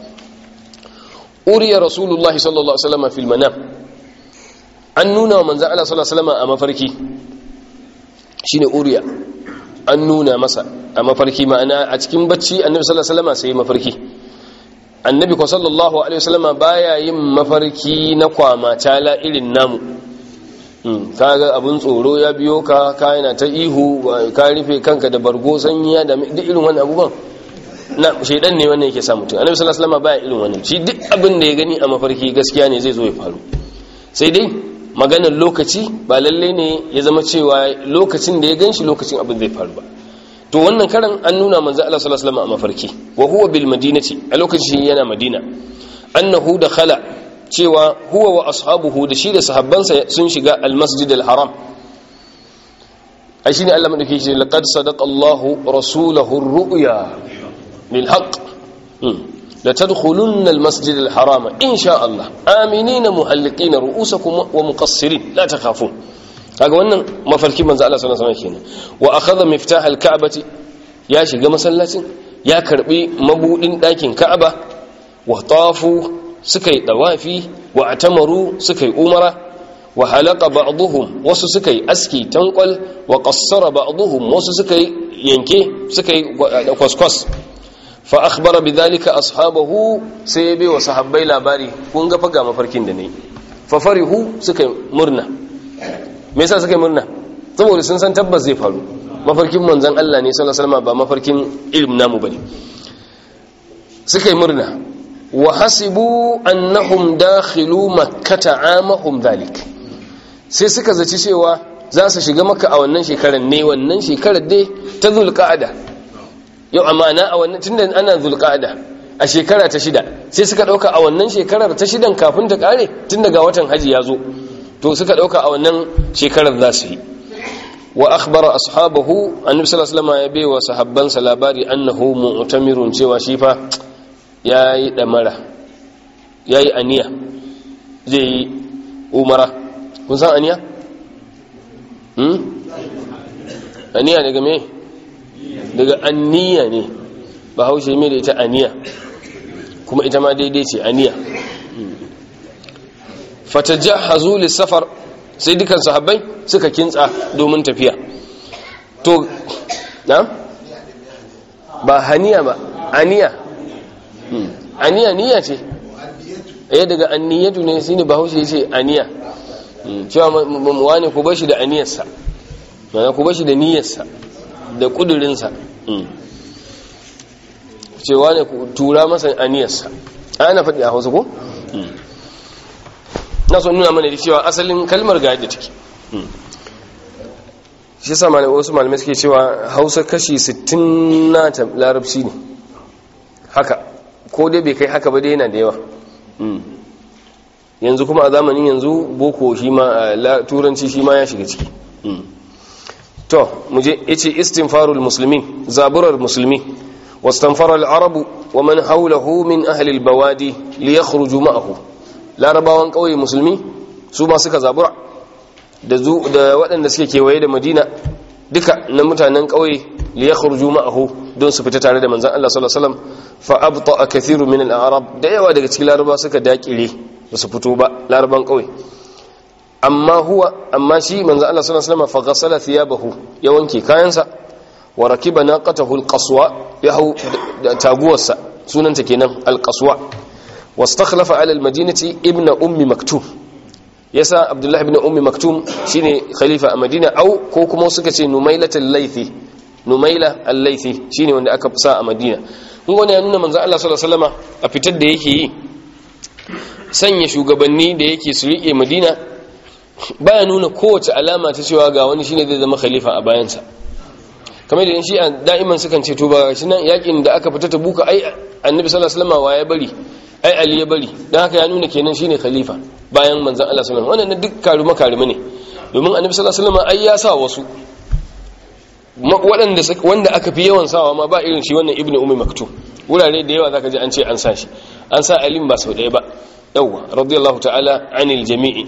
uriya rasulullahi sallallahu alaihi wasallam fil manam an nuna wa manzon Allah sallallahu alaihi wasallam a mafarki shine uriya an nuna masa a mafarki ma'ana a cikin bacci annabi sallallahu alaihi wasallam sai mafarki annabi ko sallallahu alaihi wasallam baya yin mafarki na kwama tala irin namu kaga abun tsoro ya biyo ka ka yana ta ihu ka rufe kanka da bargo sanyiya da duk irin wannan abubuwan na shaidan ne wannan yake sa mutum annabi sallallahu alaihi wasallam baya irin wannan shi duk abin da ya gani a mafarki gaskiya ne zai zo ya faru sai dai maganar lokaci ba lalle ne ya zama cewa lokacin da ya ganshi lokacin abin zai faru ba to wannan karan an nuna manzo Allah sallallahu alaihi wasallam a mafarki wa huwa bil madinati a lokacin yana madina annahu dakhala cewa huwa wa ashabuhu da shi da sahabbansa sun shiga almasjid alharam ai shine Allah madauke shi laqad sadaqa Allahu rasulahu ar-ru'ya lil haqq la tadkhulunna almasjid alharam insha Allah aminina muhalliqina ru'usakum wa muqassirin la takhafun kaga wannan mafarki manzo Allah sallallahu alaihi wasallam kenan wa akhadha miftah alka'bati ya shiga masallacin ya karbi mabudin dakin ka'aba wa tafu suka yi dawafi wa atamaru suka yi umara wa halaka ba'dhum wasu suka yi aski tankwal wa qassara ba'dhum wasu suka yi yanke suka yi kwaskwas fa akhbara bidhalika ashabahu sai ya bai wa sahabbai labari kun ga faga mafarkin da ne fa farihu suka yi murna me yasa suka yi murna saboda sun san tabbas zai faru mafarkin manzon Allah ne sallallahu alaihi wasallam ba mafarkin ilm namu bane suka yi murna wa hasibu annahum dakhilu makkata amahum dhalik sai suka zaci cewa za su shiga maka a wannan shekarar ne wannan shekarar dai ta zulqa'ada yau amana a wannan tunda ana zulqa'ada a shekara ta shida sai suka dauka a wannan shekarar ta shidan kafin ta kare tun daga watan haji ya zo to suka dauka a wannan shekarar za su yi wa akhbara ashabahu annabi sallallahu alaihi wasallam ya bai wa sahabbansa labari annahu mu'tamirun cewa shi fa yayi damara yayi aniya zai yi umara kun san aniya hmm aniya daga me daga anniya ne ba haushe mai da ita aniya kuma ita ma daidai ce aniya fatajahhazu lis-safar sai dukan sahabbai suka kintsa domin tafiya to na ba haniya ba aniya aniya niya ce eh daga anniyatu ne shine bahaushe yace aniya cewa wani ku bashi da aniyarsa mana ku bashi da niyyarsa da kudurinsa cewa ne ku tura masa aniyarsa ana faɗi a hausa ko na son nuna mana da cewa asalin kalmar ga yadda take shi sa wasu malamai suke cewa hausa kashi 60 na larabci ne haka ko dai bai kai haka ba dai yana da yawa yanzu kuma a zamanin yanzu boko shi ma turanci shi ma ya shiga ciki to muje yace istinfarul muslimin zaburar musulmi واستنفر العرب ومن حوله من أهل البوادي ليخرجوا معه larabawan ƙauye musulmi su ba suka zabura da waɗanda suke kewaye da madina duka na mutanen ƙauye liya khurju ma'ahu don su fita tare da manzan Allah sallallahu alaihi wasallam fa abta kathiru min al-arab da yawa daga cikin laraba suka dakire ba su fito ba laraban ƙauye amma huwa amma shi manzan Allah sallallahu alaihi wasallam fa ghasala thiyabahu ya wanke kayansa wa rakiba naqatahu al-qaswa ya hau taguwarsa sunanta kenan al-qaswa واستخلف على المدينة ابن أم مكتوم يسا عبد الله بن أم مكتوم شيني خليفة مدينة أو كوكمو سكتي نميلة الليثي نميلة الليثي شيني وند أكب ساء مدينة ngone ya nuna manzo Allah sallallahu alaihi wasallama a fitar da yake yi sanya shugabanni da yake su rike Madina baya nuna kowace alama ta cewa ga wani shine zai zama khalifa a bayansa kamar da shi da'iman sukan ce to ba shi nan yakin da aka fita ta buka ai annabi sallallahu alaihi wasallama wa ya bari ai ali ya bari don haka ya nuna kenan shine khalifa bayan manzon Allah sallallahu alaihi wasallam wannan duk karuma karuma ne domin annabi sallallahu alaihi wasallam ai ya sa wasu waɗanda wanda aka fi yawan sawa ma ba irin shi wannan ibnu ummi maktum wurare da yawa zaka ji an ce an sa shi an sa alim ba sau ɗaya ba yawa radiyallahu ta'ala anil jami'i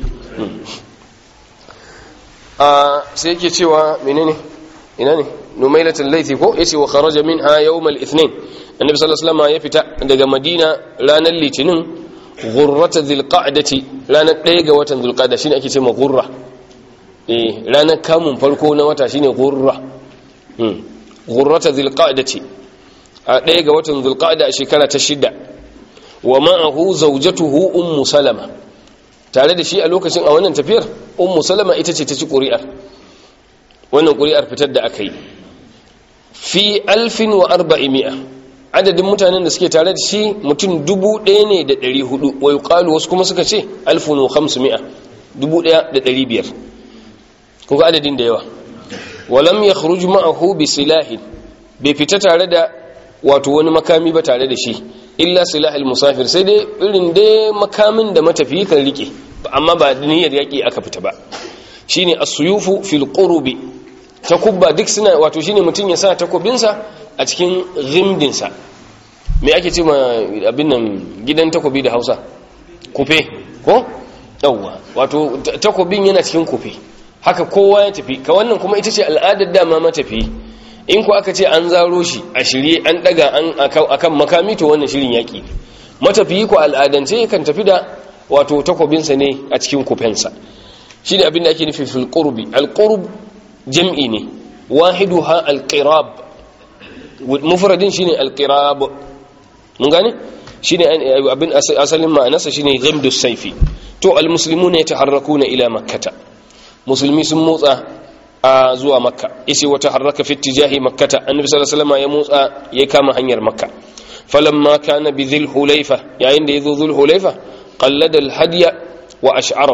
a sai yake cewa menene ina ne numailatul laifi ko yace wa kharaja minha yawm al-ithnin annabi sallallahu alaihi wasallam ya fita daga madina ranar litinin ghurrata dhilqa'dati ranar 1 ga watan dhulqa'da shine ake cewa ghurra eh ranar kamun farko na wata shine ghurra hmm ghurrata dhilqa'dati a 1 ga watan dhulqa'da a shekara ta shida wa ma'ahu zawjatuhu ummu salama tare da shi a lokacin a wannan tafiyar ummu salama ita ce ta ci ƙuri'ar wannan ƙuri'ar fitar da aka yi fi alfin wa arba'imiya adadin mutanen da suke tare da shi mutum dubu ɗaya ne da ɗari hudu wai ƙalu wasu kuma suka ce alfin wa hamsu mi'a dubu ɗaya da ɗari biyar kuka adadin da yawa walam ya kharuj ma'ahu bi silahin bai fita tare da wato wani makami ba tare da shi illa silahil musafir sai dai irin dai makamin da matafiyi kan rike amma ba niyyar yaƙi aka fita ba shine as-suyufu fil qurubi takubba duk suna wato shine mutum ya sa takobinsa a cikin rimdinsa me ake ce ma abin nan gidan takobi da Hausa kufe ko yawwa wato takobin yana cikin kufe haka kowa ya tafi ka wannan kuma ita ce al'adar dama matafi in ku aka ce an zaro shi a shirye an daga an akan makami to wannan shirin yaki matafiyi ko al'adance kan tafi da wato takobinsa ne a cikin kufensa shi ne abin da ake nufi fil qurbi al qurb jam'i ne wahiduha al qirab mufradin shine al qirab mun gane shine abin asalin ma'anarsa shine ghamdu sayfi to al muslimuna yataharrakuna ila makkah musulmi sun motsa a zuwa makka yace wata harraka fi tijahi makkata annabi sallallahu alaihi wasallam ya motsa ya kama hanyar makka falamma kana bi dhil hulayfa yayin da yazo dhul hulayfa qallada al hadiya wa ash'arahu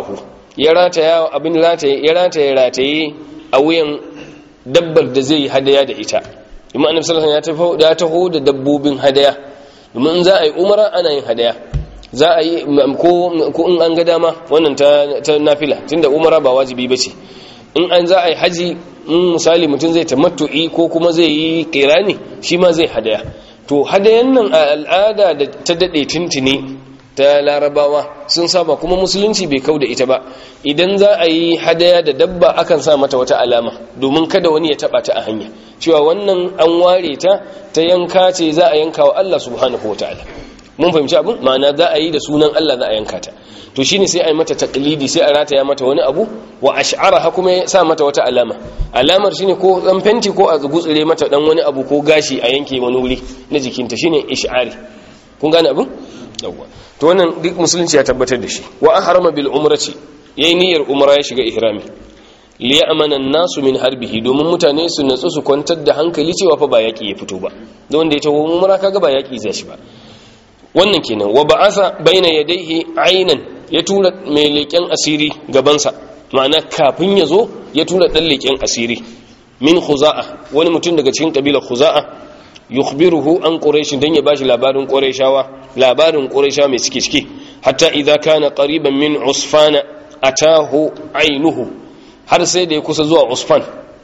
ya rataya abin rataye ya rataye rataye a wuyan dabbar da zai hadaya da ita kuma annabi sallallahu alaihi wasallam ya taho da dabbobin hadaya domin in za a yi umara ana yin hadaya za a yi ko in an ga dama wannan ta, ta nafila tunda umara ba wajibi bace in an za a yi haji in misali mutum zai tamattu'i ko kuma zai yi kirani shi ma zai hadaya to hadayan nan a al'ada da ta dade tuntuni ta larabawa sun saba kuma musulunci bai kau da ita ba idan za a yi hadaya da dabba akan sa mata wata alama domin kada wani ya taba ta a hanya cewa wannan an ware ta ta yanka ce za a yanka wa Allah subhanahu wataala mun fahimci abin ma'ana za a yi da sunan Allah za a yanka ta to shine sai a yi mata taqlidi sai a rataya mata wani abu wa ash'araha kuma ya sa mata wata alama alamar shine ko dan fenti ko a gutsure mata dan wani abu ko gashi a yanke wani wuri na jikinta shine ish'ari kun gane abin yawwa to wannan duk musulunci ya tabbatar da shi wa ahrama bil umrati yayi niyyar umra ya shiga ihrami li ya'mana an-nasu min harbihi domin mutane su natsu su kwantar da hankali cewa fa ba yaki ya fito ba don wanda ya tawo umra kaga ba yaki zai shi ba wannan kenan wa ba'atha baina yadayhi aynan ya tura mai leken asiri gabansa ma'ana kafin ya zo ya tura dan leken asiri min khuza'a wani mutum daga cikin kabilar khuza'a yukhbiruhu an quraish dan ya bashi labarin quraishawa labarin quraisha mai cike cike hatta idza kana qariban min usfana atahu ainuhu har sai da ya kusa zuwa usfan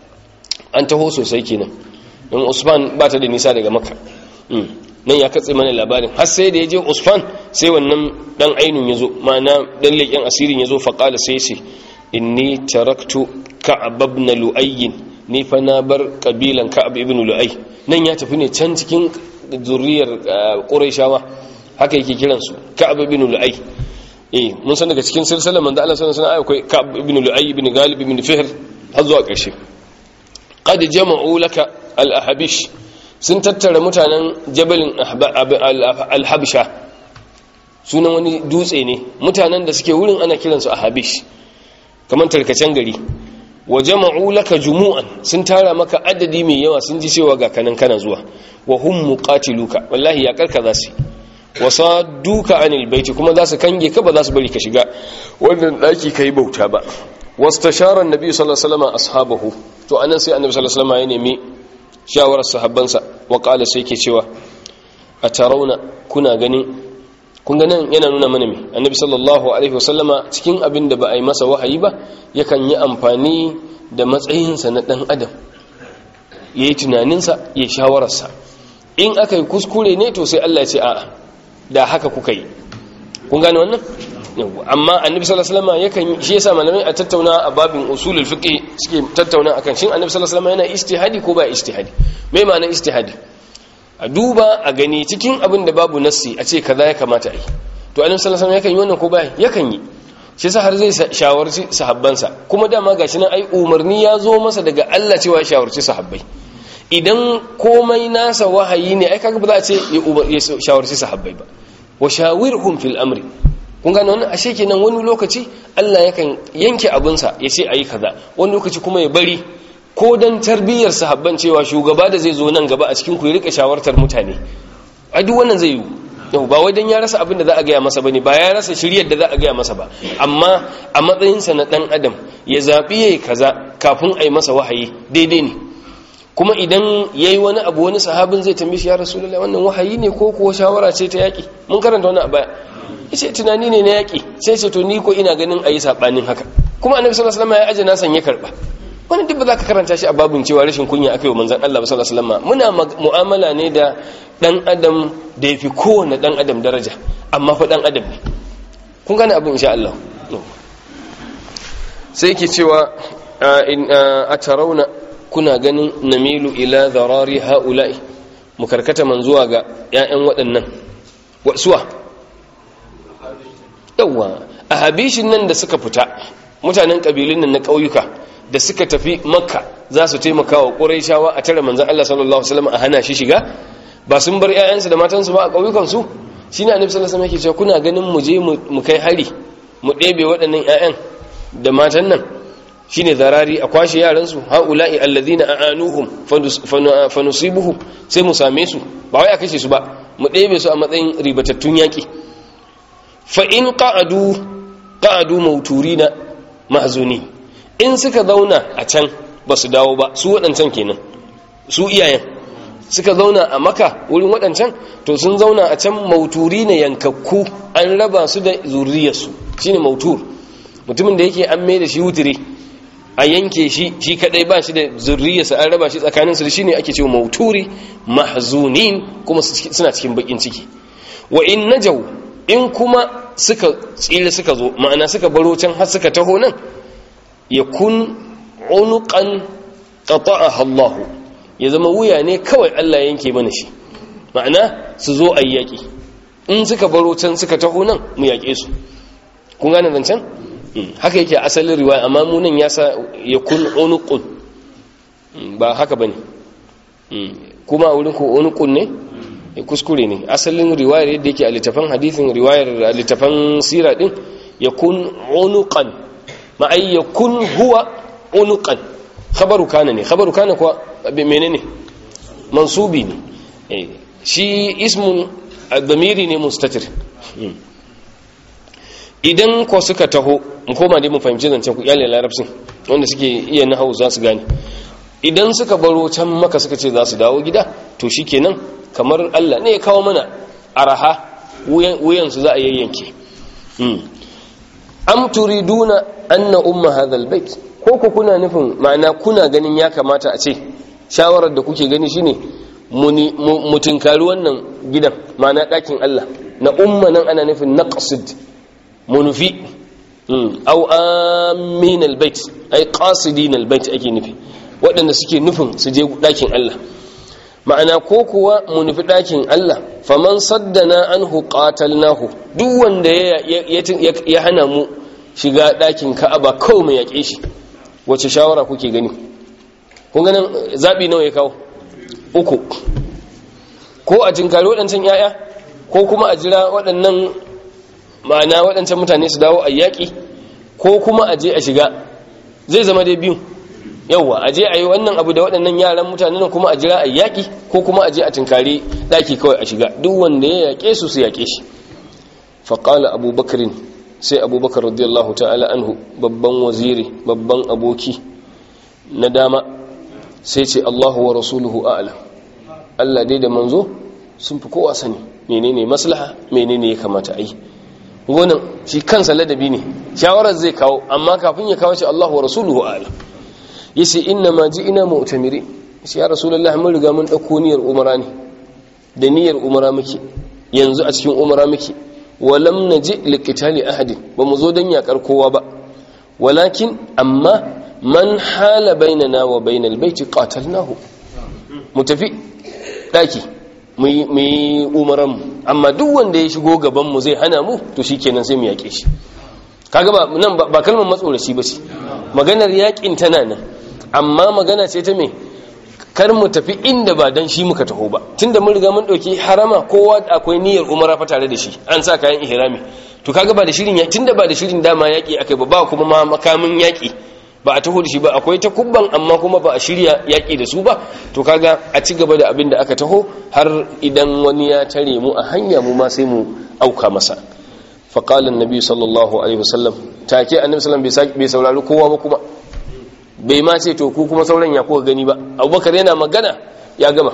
an taho sosai kenan don usfan ba ta da nisa daga makka nan ya katse mana labarin har sai da ya je usfan sai wannan dan ainun ya zo ma'ana dan leƙen asirin ya zo faƙala sai ce inni taraktu ka'ab ibn lu'ayyin ni fa na bar kabilan ka'ab ibn lu'ay nan ya tafi ne can cikin zuriyar qurayshawa haka yake kiran su ka'ab ibn lu'ay eh mun san daga cikin silsilar manzo Allah sallallahu alaihi wasallam akwai ka'ab ibn lu'ay ibn galib ibn fihr har zuwa ƙarshe qad jama'u laka al-ahbish sun tattara mutanen jabalin al-habsha sunan wani dutse ne mutanen da suke wurin ana kiransu ahabish kamar tarkacen gari wa jama'u laka jumu'an sun tara maka adadi mai yawa sun ji cewa ga kanan kana zuwa wa hum muqatiluka wallahi ya karka za su wa sadduka anil baiti kuma za su kange ka ba za su bari ka shiga wannan daki kai bauta ba wastashara annabi sallallahu alaihi wasallam ashabahu to anan sai annabi sallallahu alaihi wasallam ya nemi shawarar sahabbansa wa qala sai yake cewa atarawna kuna ganin kun ga nan yana nuna mana me annabi sallallahu alaihi wasallama cikin abin da ba a yi masa wahayi ba yakan yi amfani da matsayinsa na dan adam ya yi tunaninsa ya shawararsa in aka yi kuskure ne to sai Allah ya ce a'a da haka kuka yi kun gane wannan amma annabi sallallahu alaihi wasallama yakan shi yasa malamai a tattauna a babin usulul fiqh suke tattauna akan shin annabi sallallahu alaihi wasallama yana ijtihadi ko ba ijtihadi me ma'anar ijtihadi a duba a gani cikin abin da babu nassi a ce kaza ya kamata a yi to annabi sallallahu alaihi yakan yi wannan ko bai yakan yi shi yasa har zai shawarci sahabbansa kuma dama gashi nan ai umarni ya zo masa daga Allah cewa ya shawarci sahabbai idan komai nasa wahayi ne ai kaga ba za a ce ya shawarci sahabbai ba wa shawirhum fil amri kun gane wannan ashe kenan wani lokaci Allah yakan yanke abinsa ya ce ayi kaza wani lokaci kuma ya bari ko don tarbiyyar sahabban cewa shugaba da zai zo nan gaba a cikin ku ya rika shawartar mutane a duk wannan zai yi yau ba wai dan ya rasa abin da za a gaya masa bane ba ya rasa shiryar da za a gaya masa ba amma a matsayinsa na dan adam ya zabi yayi kaza kafin a yi masa wahayi daidai ne kuma idan yayi wani abu wani sahabin zai tambaye shi ya rasulullahi wannan wahayi ne ko kuwa shawara ce ta yaki mun karanta wannan a baya yace tunani ne na yaki sai ce to ni ko ina ganin ayi sabanin haka kuma annabi sallallahu alaihi wasallam ya aje na san ya karba wani duk ba za ka karanta shi a babin cewa rashin kunya aka yi wa manzan Allah sallallahu alaihi wasallam muna mu'amala ne da dan adam da yafi kowanne dan adam daraja amma fa dan adam ne kun gane abin insha Allah sai yake cewa in atarawna kuna ganin namilu ila dharari haula'i mu karkata man zuwa ga ƴaƴan waɗannan suwa yawa a habishin nan da suka fita mutanen kabilun nan na ƙauyuka da suka tafi makka za su taimaka wa ƙuraishawa a tare manzan Allah sallallahu Alaihi wasallam a hana shi shiga ba sun bar 'ya'yansu da matansu ba a ƙauyukansu shi ne annabi sallallahu Alaihi yake cewa kuna ganin mu je mu kai hari mu ɗebe waɗannan 'ya'yan da matan nan shi ne zarari a kwashe yaransu ha'ula'i allazina a'anuhum fanusibuhu sai mu same su ba wai a kashe su ba mu ɗebe su a matsayin ribatattun yaƙi fa in qa'adu qa'adu mauturina mahzuni in suka zauna a can ba su dawo ba su waɗancan kenan su iyayen suka zauna a maka wurin waɗancan to sun zauna a can mauturi ne yankakku an raba su da zuriyarsu shine mautur mutumin da yake an mai da shi wutire a yanke shi shi kadai ba shi da zurriyarsa an raba shi tsakaninsu da shi ne ake cewa mauturi mahzunin kuma suna cikin bakin ciki wa in najau in kuma suka tsira suka zo ma'ana suka baro can har suka taho nan yakun unuqan qata'aha Allah ya zama wuya ne kawai Allah yanke mana shi ma'ana su zo ayyaki in suka baro can suka taho nan mu yake su kun gane zancen haka yake asalin riwaya amma munan ya sa ya kun unuqun ba haka bane kuma wurin ku unuqun ne kuskure ne asalin riwayar yadda yake a littafan hadithin riwayar littafan sira din ya kun unuqan ma ai ya kun huwa unuqan khabaru kana ne khabaru kana kuwa menene mansubi ne shi ismun ad-damiri ne mustatir idan ko suka taho mu koma dai mu fahimci zancen ku iyalin larabcin wanda suke iya nahawu za su gane idan suka baro can maka suka ce za su dawo gida to shikenan kamar Allah ne ya kawo mana araha wuyan su za a yayyanke am turiduna anna umma hadha albayt ko ku kuna nufin ma'ana kuna ganin ya kamata a ce shawarar da kuke gani shine mu tinkari wannan gidan ma'ana ɗakin Allah na umma nan ana nufin naqsid munufi au amin albayt ay qasidin albayt ake nufi waɗanda suke nufin su je ɗakin Allah ma'ana ko kuwa munufi ɗakin Allah faman saddana anhu qatalnahu duk wanda ya hana mu shiga ɗakin Ka'aba kawai mu yaƙe shi wace shawara kuke gani kun ganin zabi nawa ya kawo uku ko a jinkari waɗancan yaya ko kuma a jira waɗannan ma'ana waɗancan mutane su dawo a yaƙi ko kuma a je a shiga zai zama dai biyu yauwa a je a yi wannan abu da waɗannan yaran mutane nan kuma a jira a yaƙi ko kuma a je a tinkari ɗaki kawai a shiga duk wanda ya yaƙe su su yaƙe shi faƙala abubakarin sai abubakar radiyallahu ta'ala anhu babban waziri babban aboki na dama sai ce allahu wa rasuluhu a'ala allah dai da manzo sun fi kowa sani menene maslaha menene ya kamata a yi gonan shi kansa ladabi ne shawarar zai kawo amma kafin ya kawo shi Allah wa rasuluhu ala yace inna ma ina mu'tamiri shi ya rasulullahi mun riga mun dauko niyyar umara ne da niyyar umara muke yanzu a cikin umara muke walam naji liqitali ahadin ba mu zo dan yakar kowa ba walakin amma man hala bainana wa bainal baiti qatalnahu mu tafi daki mu yi umaranmu amma duk wanda ya shigo gabanmu zai hana mu to shi kenan sai mu yaƙe shi kaga ba nan ba kalmar matsoraci ba ce maganar yaƙin tana nan amma magana ce ta me kar mu tafi inda ba dan shi muka taho ba tunda mun riga mun ɗauki harama kowa akwai niyyar umara fa tare da shi an sa kayan ihrami to kaga ba da shirin tunda ba da shirin dama yaƙi akai ba ba kuma ma makamin yaƙi ba a taho da shi ba akwai ta kubban amma kuma ba a shirya yaƙi da su ba to kaga a ci gaba da abin da aka taho har idan wani ya tare mu a hanya mu ma sai mu auka masa faƙalin nabi sallallahu alaihi wasallam take annabi sallam bai saurari kowa ba kuma bai ma ce to ku kuma sauran ya kuka gani ba abubakar yana magana ya gama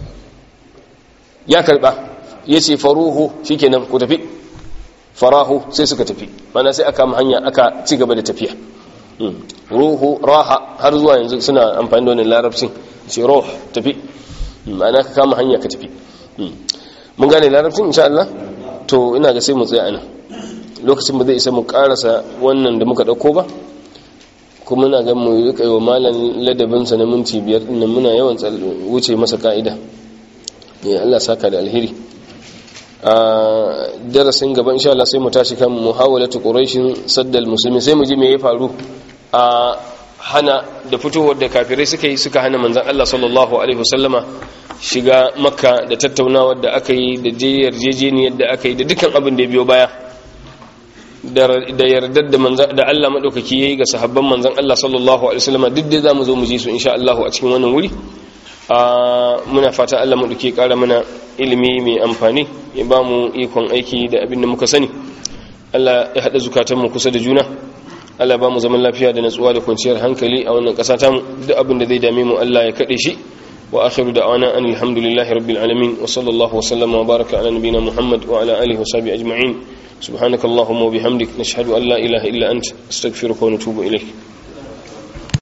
ya karba ya ce faruhu shikenan ku tafi farahu sai suka tafi mana sai aka hanya aka ci gaba da tafiya ruhu raha har zuwa yanzu suna amfani da wannan larabcin ce ruh tafi ma'ana ka kama hanya ka tafi mun gane larabcin insha Allah to ina ga sai mu tsaya anan lokacin ba zai isa mu karasa wannan da muka dauko ba kuma muna ga mu rika yi wa malam ladabin sa na minti biyar din muna yawan wuce masa ka'ida ya Allah saka da alheri a darasin gaba insha Allah sai mu tashi kan muhawalatu quraishin saddal musulmi sai mu ji me ya faru a hana da fitowar da kafirai suka yi suka hana manzan Allah sallallahu Alaihi wasallama shiga makka da tattaunawar da aka yi da yarjejeniyar da aka yi da dukkan abin da ya biyo baya da yardar da Allah maɗaukaki ya yi ga sahabban manzan Allah sallallahu Alaihi wasallama duk da za mu zo mu ji su insha Allah a cikin wannan wuri muna fata Allah maɗauki ƙara mana ilimi mai amfani ya ba mu ikon aiki da abin da muka sani Allah ya haɗa zukatanmu kusa da juna Allah ba mu zaman lafiya da natsuwa da kwanciyar hankali a wannan ƙasa ta mu duk abin da zai dame mu Allah ya kaɗe shi wa akhiru da'wana an alhamdulillahi rabbil alamin wa sallallahu wa sallama wa baraka ala nabiyyina muhammad wa ala alihi wa sahbihi ajma'in subhanakallahumma wa bihamdik nashhadu an la ilaha illa anta astaghfiruka wa natubu ilayk